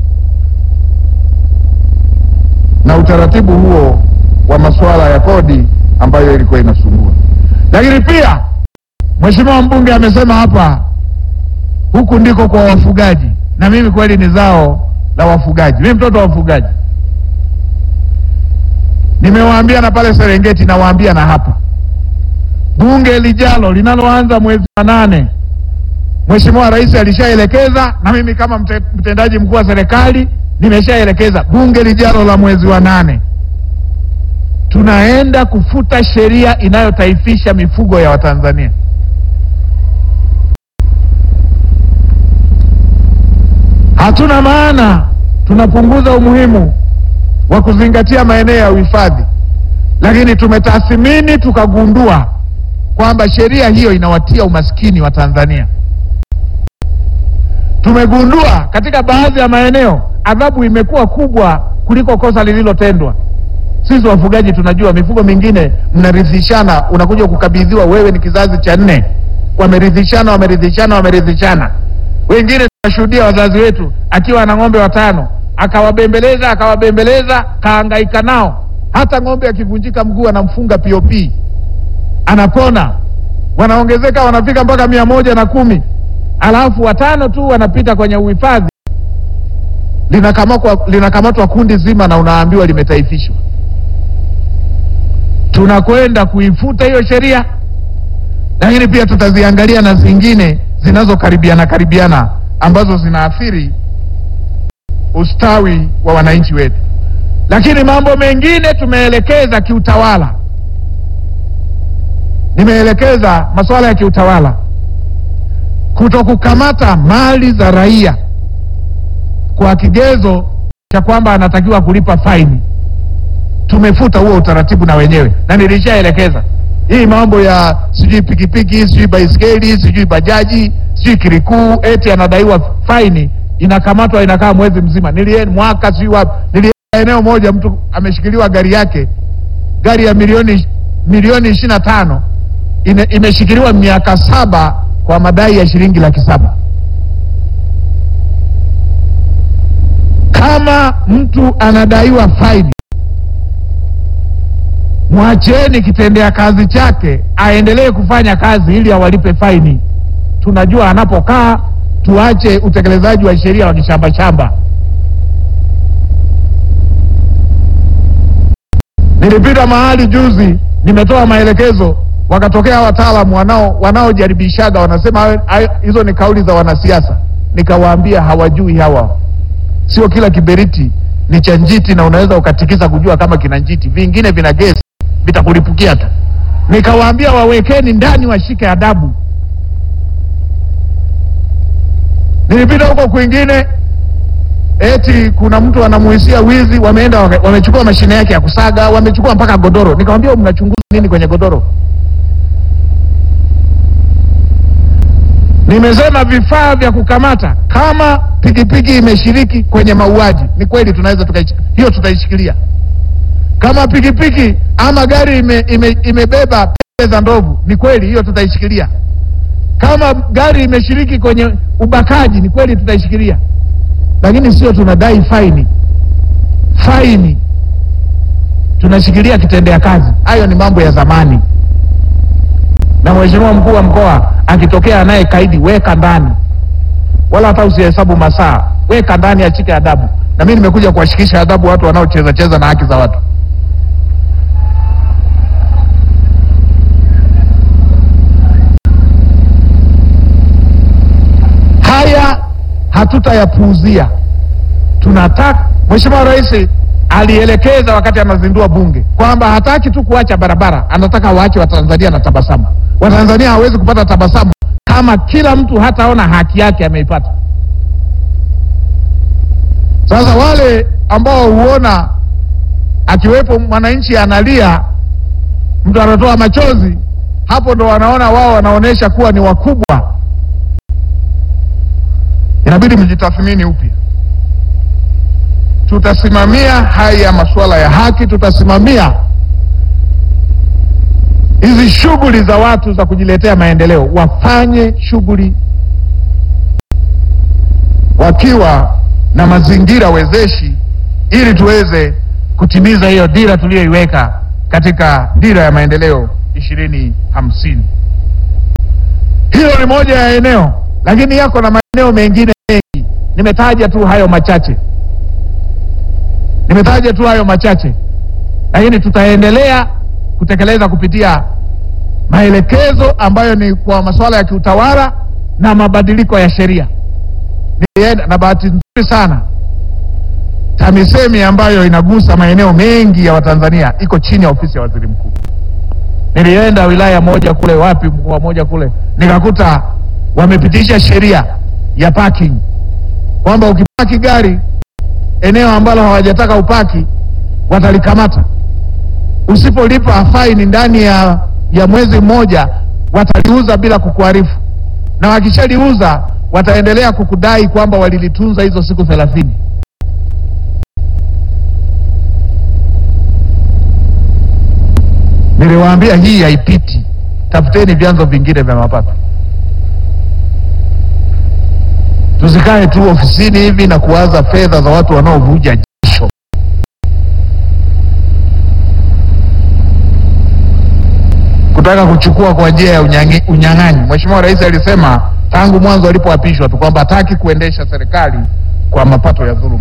na utaratibu huo wa masuala ya kodi ambayo ilikuwa inasumbua. Lakini pia Mheshimiwa mbunge amesema hapa, huku ndiko kwa wafugaji, na mimi kweli ni zao la wafugaji, mimi mtoto wa wafugaji. Nimewaambia na pale Serengeti, nawaambia na hapa, bunge lijalo linaloanza mwezi wa nane, Mheshimiwa Rais alishaelekeza na mimi kama mte, mtendaji mkuu wa serikali nimeshaelekeza bunge lijalo la mwezi wa nane tunaenda kufuta sheria inayotaifisha mifugo ya Watanzania. Hatuna maana tunapunguza umuhimu wa kuzingatia maeneo ya uhifadhi, lakini tumetathmini tukagundua kwamba sheria hiyo inawatia umaskini wa Tanzania. Tumegundua katika baadhi ya maeneo adhabu imekuwa kubwa kuliko kosa lililotendwa. Sisi wafugaji tunajua, mifugo mingine mnarithishana, unakuja kukabidhiwa wewe, ni kizazi cha nne, wamerithishana, wamerithishana, wamerithishana. Wengine tunashuhudia wazazi wetu akiwa na ng'ombe watano, akawabembeleza akawabembeleza, kaangaika nao, hata ng'ombe akivunjika mguu anamfunga POP, anapona, wanaongezeka, wanafika mpaka mia moja na kumi alafu watano tu wanapita kwenye uhifadhi, linakamatwa linakamatwa kundi zima na unaambiwa limetaifishwa. Tunakwenda kuifuta hiyo sheria, lakini pia tutaziangalia na zingine zinazokaribiana karibiana ambazo zinaathiri ustawi wa wananchi wetu. Lakini mambo mengine tumeelekeza kiutawala, nimeelekeza masuala ya kiutawala kutokukamata mali za raia kwa kigezo cha kwamba anatakiwa kulipa faini. Tumefuta huo utaratibu na wenyewe, na nilishaelekeza hii mambo ya sijui pikipiki sijui baiskeli sijui bajaji sijui kirikuu, eti anadaiwa faini, inakamatwa inakaa mwezi mzima. Nilienda mwaka sijui wapi, nilienda eneo moja, mtu ameshikiliwa gari yake, gari ya milioni milioni ishirini na tano imeshikiliwa miaka saba kwa madai ya shilingi laki saba. Kama mtu anadaiwa faini, mwacheni kitendea kazi chake aendelee kufanya kazi ili awalipe faini. Tunajua anapokaa, tuache utekelezaji wa sheria wa kishamba shamba. Nilipita mahali juzi, nimetoa maelekezo wakatokea wataalamu wanao wanaojaribishaga wanasema hizo ni kauli za wanasiasa. Nikawaambia hawajui hawa, sio kila kiberiti ni cha njiti na unaweza ukatikisa kujua kama kina njiti, vingine vina gesi vitakulipukia tu. Nikawaambia wawekeni ndani, washike adabu. Nilipita huko kwingine, eti kuna mtu anamuhisia wizi, wameenda wamechukua mashine yake ya kusaga, wamechukua mpaka godoro. Nikamwambia mnachunguza nini kwenye godoro? Nimesema vifaa vya kukamata, kama pikipiki imeshiriki kwenye mauaji, ni kweli tunaweza tuka, hiyo tutaishikilia. Kama pikipiki ama gari ime, ime, imebeba pembe za ndovu, ni kweli hiyo tutaishikilia. Kama gari imeshiriki kwenye ubakaji, ni kweli tutaishikilia, lakini sio tunadai faini. Faini tunashikilia kitendea kazi. Hayo ni mambo ya zamani, na mheshimiwa mkuu wa mkoa akitokea anaye kaidi, weka ndani, wala hata usihesabu masaa, weka ndani, achike adabu. Na mimi nimekuja kuwashikisha adabu watu wanaocheza cheza na haki za watu. Haya hatutayapuuzia, tunataka. Mheshimiwa Rais alielekeza wakati anazindua bunge kwamba hataki tu kuacha barabara, anataka waache Watanzania na tabasamu. Watanzania hawezi kupata tabasamu kama kila mtu hataona haki yake ameipata. Sasa wale ambao huona akiwepo mwananchi analia, mtu anatoa machozi, hapo ndo wanaona wao wanaonyesha kuwa ni wakubwa. Inabidi mjitathmini upya. tutasimamia haya masuala ya haki, tutasimamia hizi shughuli za watu za kujiletea maendeleo, wafanye shughuli wakiwa na mazingira wezeshi, ili tuweze kutimiza hiyo dira tuliyoiweka katika dira ya maendeleo ishirini hamsini. Hilo ni moja ya eneo, lakini yako na maeneo mengine mengi. Nimetaja tu hayo machache, nimetaja tu hayo machache, lakini tutaendelea kutekeleza kupitia maelekezo ambayo ni kwa masuala ya kiutawala na mabadiliko ya sheria. Nilienda na bahati nzuri sana TAMISEMI ambayo inagusa maeneo mengi ya Watanzania iko chini ya ofisi ya waziri mkuu. Nilienda wilaya moja kule, wapi, mkoa moja kule, nikakuta wamepitisha sheria ya parking kwamba ukipaki gari eneo ambalo hawajataka upaki watalikamata. Usipolipa faini ndani ya, ya mwezi mmoja wataliuza bila kukuarifu, na wakishaliuza wataendelea kukudai kwamba walilitunza hizo siku thelathini. Niliwaambia hii haipiti, tafuteni vyanzo vingine vya mapato. Tusikae tu ofisini hivi na kuwaza fedha za watu wanaovuja jasho. Kutaka kuchukua kwa njia ya unyang'i- unyang'anyi. Mheshimiwa Rais alisema tangu mwanzo alipoapishwa tu kwamba hataki kuendesha serikali kwa mapato ya dhuluma.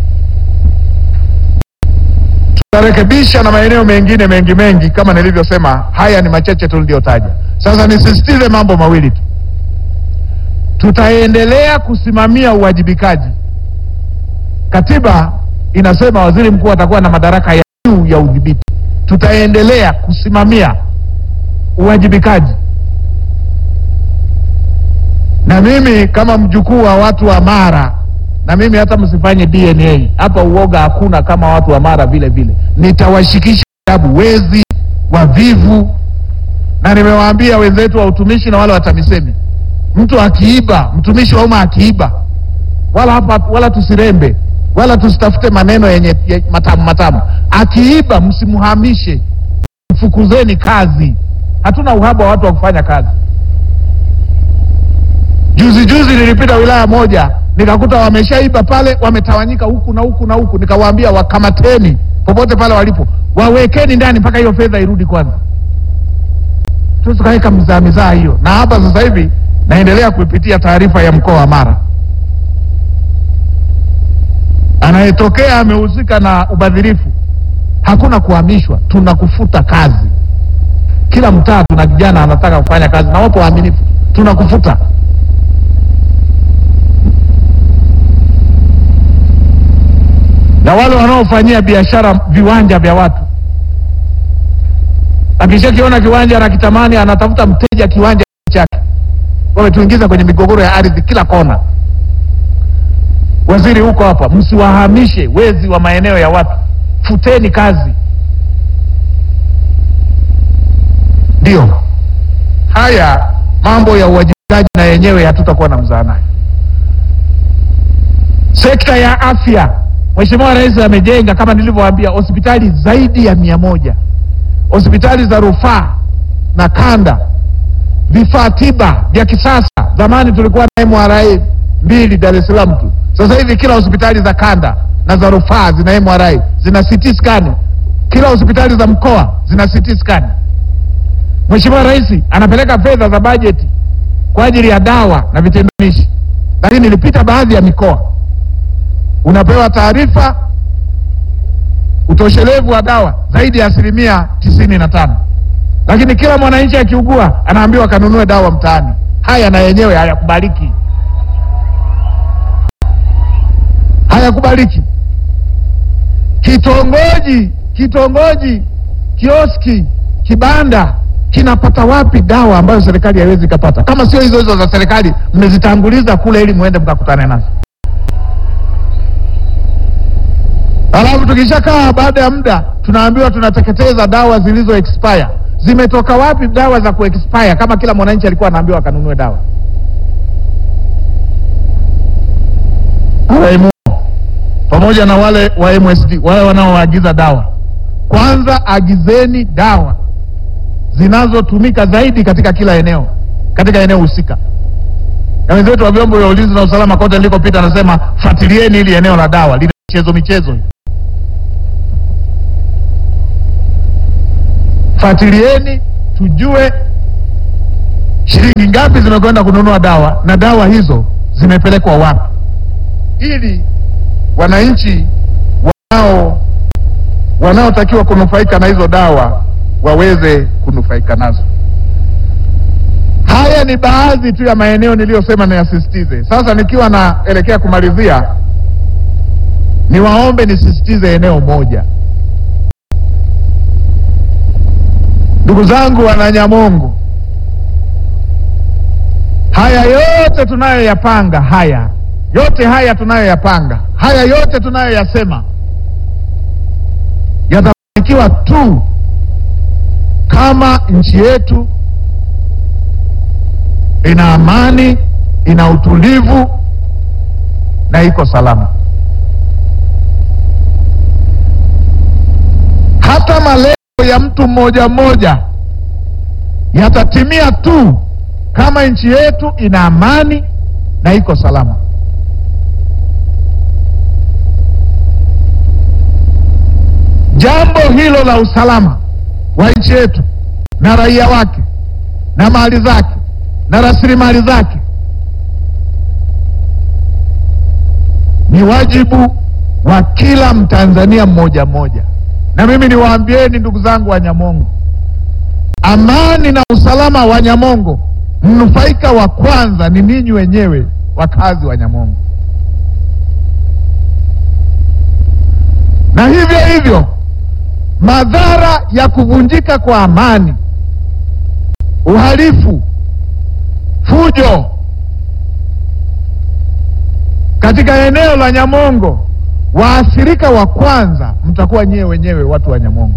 Tutarekebisha na maeneo mengine mengi mengi, kama nilivyosema, haya ni machache tu niliyotaja. Sasa nisisitize mambo mawili tu. Tutaendelea kusimamia uwajibikaji. Katiba inasema waziri mkuu atakuwa na madaraka ya juu ya udhibiti. Tutaendelea kusimamia uwajibikaji, na mimi kama mjukuu wa watu wa Mara, na mimi hata msifanye DNA hapa, uoga hakuna. Kama watu wa Mara vile vile nitawashikisha adabu wezi, wavivu, na nimewaambia wenzetu wa utumishi na wale wa TAMISEMI, mtu akiiba, mtumishi wa umma akiiba, wala hapa, wala tusirembe wala tusitafute maneno yenye ye- matamu matamu. Akiiba msimhamishe, mfukuzeni kazi. Hatuna uhaba wa watu wa kufanya kazi. Juzi juzi nilipita wilaya moja nikakuta wameshaiba pale, wametawanyika huku na huku na huku. Nikawaambia wakamateni popote pale walipo, wawekeni ndani mpaka hiyo fedha irudi kwanza. Tukaweka mizaa mizaa hiyo, na hapa sasa hivi naendelea kuipitia taarifa ya mkoa wa Mara. Anayetokea amehusika na ubadhirifu, hakuna kuhamishwa, tunakufuta kazi. Kila mtaa tuna kijana anataka kufanya kazi na wapo waaminifu, tunakufuta. Na wale wanaofanyia biashara viwanja vya watu, akishakiona kiwanja anakitamani, anatafuta mteja kiwanja chake. Wametuingiza kwenye migogoro ya ardhi kila kona. Waziri huko hapa, msiwahamishe wezi wa maeneo ya watu, futeni kazi. Ndio haya mambo ya uwajibikaji, na yenyewe hatutakuwa na mzaa nayo. Sekta ya afya, Mheshimiwa Rais amejenga kama nilivyowaambia hospitali zaidi ya mia moja hospitali za rufaa na kanda, vifaa tiba vya kisasa. Zamani tulikuwa na MRA mbili Dar es Salaam tu, sasa hivi kila hospitali za kanda na za rufaa zina MRA, zina CT scan. Kila hospitali za mkoa zina CT scan. Mheshimiwa Rais anapeleka fedha za bajeti kwa ajili ya dawa na vitendanishi, lakini nilipita baadhi ya mikoa, unapewa taarifa utoshelevu wa dawa zaidi ya asilimia tisini na tano, lakini kila mwananchi akiugua anaambiwa kanunue dawa mtaani. Haya na yenyewe hayakubaliki, hayakubaliki. Kitongoji kitongoji, kioski, kibanda kinapata wapi dawa ambayo serikali haiwezi ikapata, kama sio hizo hizo za serikali mmezitanguliza kule ili muende mkakutane nazo. Alafu tukishakaa baada ya muda tunaambiwa tunateketeza dawa zilizo expire. Zimetoka wapi dawa za kuexpire kama kila mwananchi alikuwa anaambiwa akanunue dawa? Alaimu, pamoja pamoja na wale wa MSD, wale wanaoagiza dawa, kwanza agizeni dawa zinazotumika zaidi katika kila eneo, katika eneo husika. Na wenzetu wa vyombo vya ulinzi na usalama kote nilikopita, anasema fuatilieni hili eneo la dawa, lina michezo michezo, fuatilieni tujue shilingi ngapi zimekwenda kununua dawa na dawa hizo zimepelekwa wapi, ili wananchi wanao wanaotakiwa kunufaika na hizo dawa waweze kunufaika nazo. Haya ni baadhi tu ya maeneo niliyosema niyasisitize. Sasa nikiwa naelekea kumalizia, niwaombe nisisitize eneo moja. Ndugu zangu Wananyamongo, haya yote tunayoyapanga, haya yote haya tunayoyapanga, haya yote tunayoyasema yatafanikiwa tu kama nchi yetu ina amani, ina utulivu na iko salama. Hata malengo ya mtu mmoja mmoja yatatimia tu kama nchi yetu ina amani na iko salama. Jambo hilo la usalama wa nchi yetu na raia wake na mali zake na rasilimali zake ni wajibu wa kila Mtanzania mmoja mmoja. Na mimi niwaambieni ndugu zangu wa Nyamongo, amani na usalama wa Nyamongo, mnufaika wa kwanza ni ninyi wenyewe wakazi wa Nyamongo, na hivyo hivyo madhara ya kuvunjika kwa amani, uhalifu, fujo katika eneo la Nyamongo, waathirika wa kwanza mtakuwa nyewe wenyewe watu wa Nyamongo.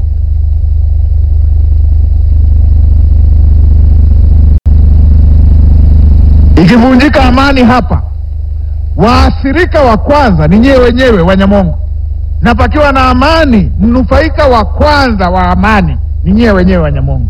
Ikivunjika amani hapa, waathirika wa kwanza ni nyewe wenyewe wa Nyamongo na pakiwa na amani, mnufaika wa kwanza wa amani ni nyewe wenyewe wa Nyamongo.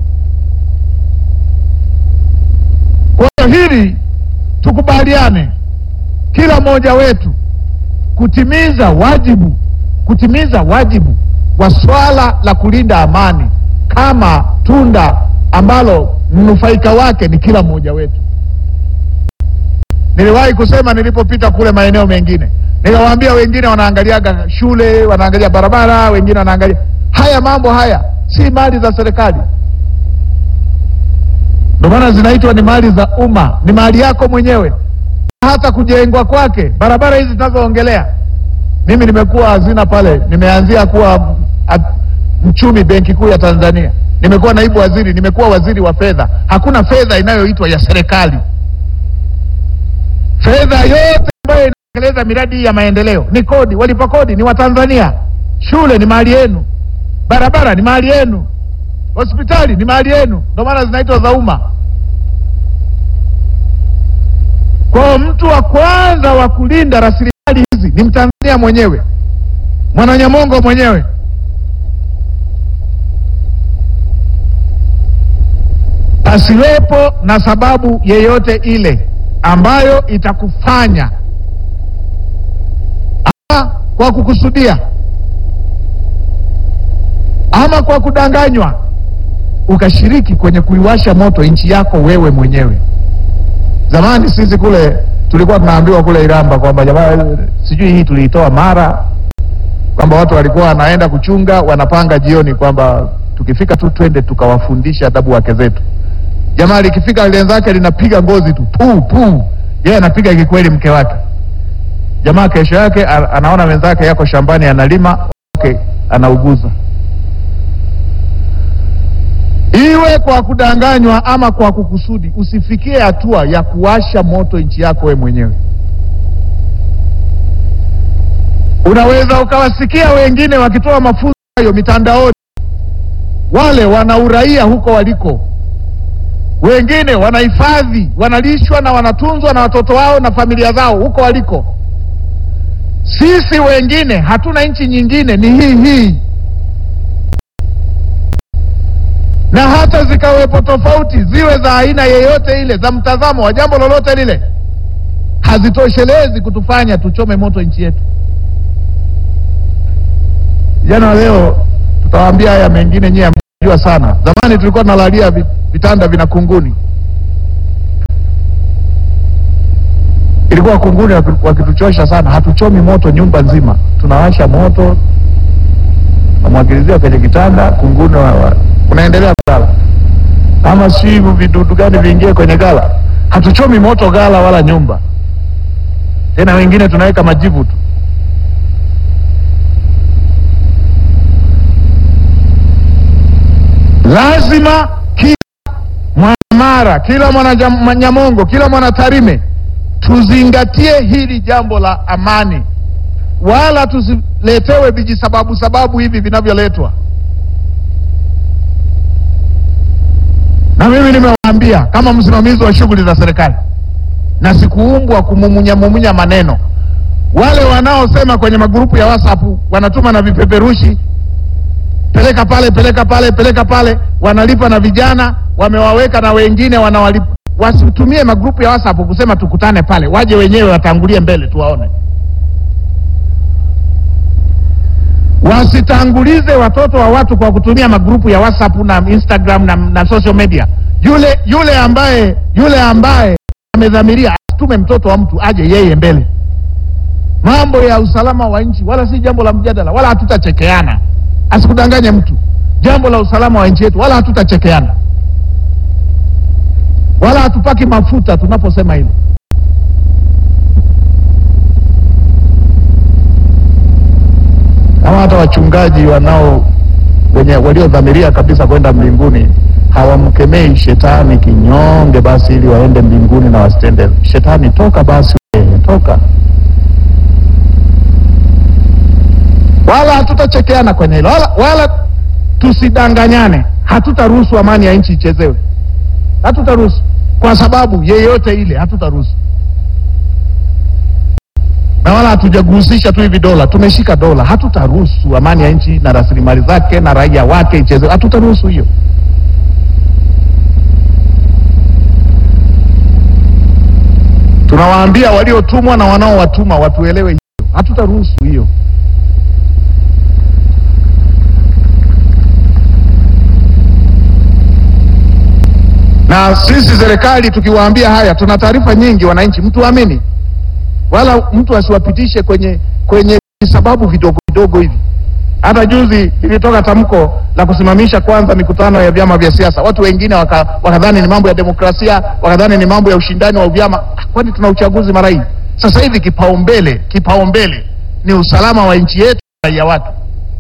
Kwa hiyo hili tukubaliane, kila mmoja wetu kutimiza wajibu, kutimiza wajibu wa swala la kulinda amani kama tunda ambalo mnufaika wake ni kila mmoja wetu. Niliwahi kusema nilipopita kule maeneo mengine nikawaambia wengine wanaangaliaga shule, wanaangalia barabara, wengine wanaangalia haya mambo. Haya si mali za serikali, ndio maana zinaitwa ni mali za umma, ni mali yako mwenyewe. Hata kujengwa kwake barabara hizi tunazoongelea, mimi nimekuwa hazina pale, nimeanzia kuwa mchumi benki kuu ya Tanzania, nimekuwa naibu waziri, nimekuwa waziri wa fedha. Hakuna fedha inayoitwa ya serikali. Fedha yote ambayo tekeleza miradi hii ya maendeleo ni kodi. Walipa kodi ni Watanzania. Shule ni mali yenu, barabara ni mali yenu, hospitali ni mali yenu, ndio maana zinaitwa za umma. Kwa mtu wa kwanza wa kulinda rasilimali hizi ni Mtanzania mwenyewe, Mwananyamongo mwenyewe. Pasiwepo na sababu yeyote ile ambayo itakufanya ama kwa kukusudia ama kwa kudanganywa ukashiriki kwenye kuiwasha moto nchi yako wewe mwenyewe. Zamani sisi kule tulikuwa tunaambiwa kule Iramba kwamba jamaa, sijui hii tuliitoa Mara, kwamba watu walikuwa wanaenda kuchunga, wanapanga jioni kwamba tukifika tu twende tukawafundisha adabu wake zetu. Jamaa likifika lenzake linapiga ngozi tu pu pu, yeye anapiga kikweli mke wake. Jamaa kesho yake anaona wenzake yako shambani analima, wake anauguza. Iwe kwa kudanganywa ama kwa kukusudi, usifikie hatua ya kuwasha moto nchi yako we mwenyewe. Unaweza ukawasikia wengine wakitoa mafunzo hayo mitandaoni, wale wana uraia huko waliko, wengine wanahifadhi, wanalishwa na wanatunzwa na watoto wao na familia zao huko waliko. Sisi wengine hatuna nchi nyingine, ni hii hii, na hata zikawepo tofauti, ziwe za aina yeyote ile, za mtazamo wa jambo lolote lile, hazitoshelezi kutufanya tuchome moto nchi yetu. Vijana wa leo tutawaambia haya mengine, nyie hamjua sana. Zamani tulikuwa tunalalia vi- vitanda vina kunguni, ilikuwa kunguni waki- wakituchosha sana. Hatuchomi moto nyumba nzima, tunawasha moto, namwagilizia kwenye kitanda, kunguni wa, wa, unaendelea kulala, ama si hivyo vidudu gani viingie kwenye gala. Hatuchomi moto gala wala nyumba tena, wengine tunaweka majivu tu. Lazima kila mwanamara, kila mwananyamongo, kila mwanatarime tuzingatie hili jambo la amani, wala tusiletewe vijisababu sababu hivi vinavyoletwa. Na mimi nimewaambia kama msimamizi wa shughuli za serikali, na sikuumbwa kumumunya mumunya maneno. Wale wanaosema kwenye magrupu ya WhatsApp wanatuma na vipeperushi peleka pale, peleka pale, peleka pale, wanalipa na vijana wamewaweka na wengine wanawalipa. Wasitumie magrupu ya WhatsApp kusema tukutane pale, waje wenyewe watangulie mbele tuwaone. Wasitangulize watoto wa watu kwa kutumia magrupu ya WhatsApp na Instagram na, na social media. Yule yule ambaye yule ambaye amedhamiria asitume mtoto wa mtu aje yeye mbele. Mambo ya usalama wa nchi wala si jambo la mjadala, wala hatutachekeana. Asikudanganye mtu, jambo la usalama wa nchi yetu, wala hatutachekeana, wala hatupaki mafuta tunaposema hilo. Kama hata wachungaji wanao wenye waliodhamiria kabisa kwenda mbinguni hawamkemei shetani kinyonge, basi ili waende mbinguni na wasitende. Shetani toka basi, wewe, toka wala hatutachekeana kwenye hilo wala, wala tusidanganyane. Hatutaruhusu amani ya nchi ichezewe, hatutaruhusu kwa sababu yeyote ile, hatutaruhusu na wala hatujagusisha tu hivi dola, tumeshika dola. Hatutaruhusu amani ya nchi na rasilimali zake na raia wake ichezewe, hatutaruhusu hiyo. Tunawaambia waliotumwa na wanaowatuma watuelewe hiyo, hatutaruhusu hiyo. na sisi serikali tukiwaambia haya, tuna taarifa nyingi wananchi, mtu amini wala mtu asiwapitishe kwenye kwenye sababu vidogo vidogo hivi. Hata juzi ilitoka tamko la kusimamisha kwanza mikutano ya vyama vya siasa, watu wengine waka, wakadhani ni mambo ya demokrasia, wakadhani ni mambo ya ushindani wa vyama. Kwani tuna uchaguzi mara hii? Sasa hivi kipaumbele kipaumbele ni usalama wa nchi yetu na raia watu.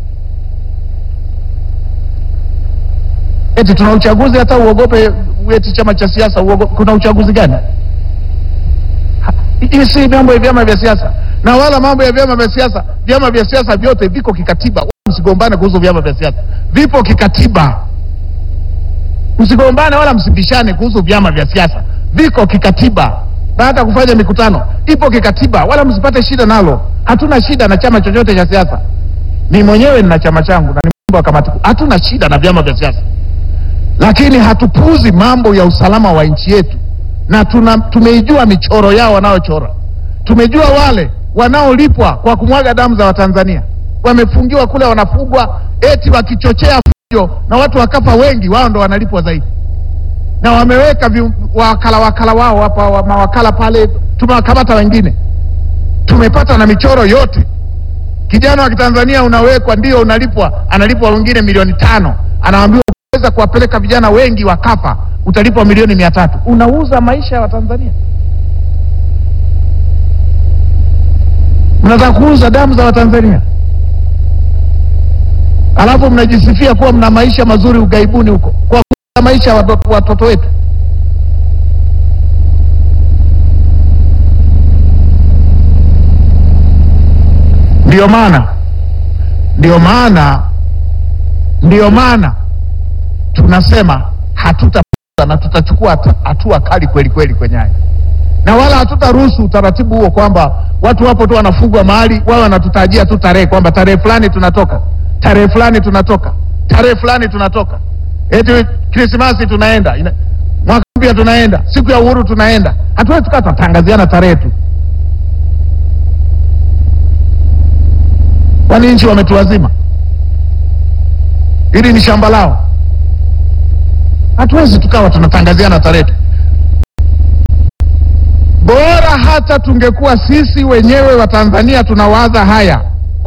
Eti tuna uchaguzi hata uogope eti chama cha siasa uogope? Kuna uchaguzi gani? Ha, Hii si mambo ya vyama vya siasa, na wala mambo ya vyama vya siasa. Vyama vya siasa vyote viko kikatiba, wala msigombane kuhusu vyama vya siasa, vipo kikatiba. Msigombane wala msibishane kuhusu vyama vya siasa, viko kikatiba, na hata kufanya mikutano ipo kikatiba, wala msipate shida nalo. Hatuna shida na chama chochote cha siasa. Ni mwenyewe nina chama changu na ni mambo ya kamati kuu. Hatuna shida na vyama vya siasa lakini hatupuuzi mambo ya usalama wa nchi yetu, na tuna, tumeijua michoro yao wanayochora. Tumejua wale wanaolipwa kwa kumwaga damu za Watanzania wamefungiwa kule, wanafugwa eti wakichochea fujo na watu wakafa wengi, wao ndo wanalipwa zaidi, na wameweka vi, wakala wakala wao hapa wa, mawakala pale, tumewakamata wengine, tumepata na michoro yote. Kijana wa Kitanzania unawekwa, ndio unalipwa, analipwa wengine milioni tano, anaambiwa weza kuwapeleka vijana wengi wakafa, utalipwa milioni mia tatu. Unauza maisha ya Watanzania, mnataka kuuza damu za Watanzania, alafu mnajisifia kuwa mna maisha mazuri ugaibuni huko, kwa kuuza maisha ya watoto, watoto wetu. Ndiyo maana ndiyo maana ndiyo maana tunasema hatuta na tutachukua hatua kali kweli kweli kwenye haya, na wala hatutaruhusu utaratibu huo kwamba watu wapo tu wanafugwa mahali wao wanatutajia tu tarehe kwamba tarehe fulani tunatoka, tarehe fulani tunatoka, tarehe fulani tunatoka, eti Krismasi tunaenda, ina- mwaka mpya tunaenda, siku ya uhuru tunaenda. Hatuwezi tukaa tunatangaziana tarehe tu. Kwani nchi wametuwazima? Hili ni shamba lao. Hatuwezi tukawa tunatangaziana tarehe tu. Bora hata tungekuwa sisi wenyewe wa Tanzania tunawaza haya,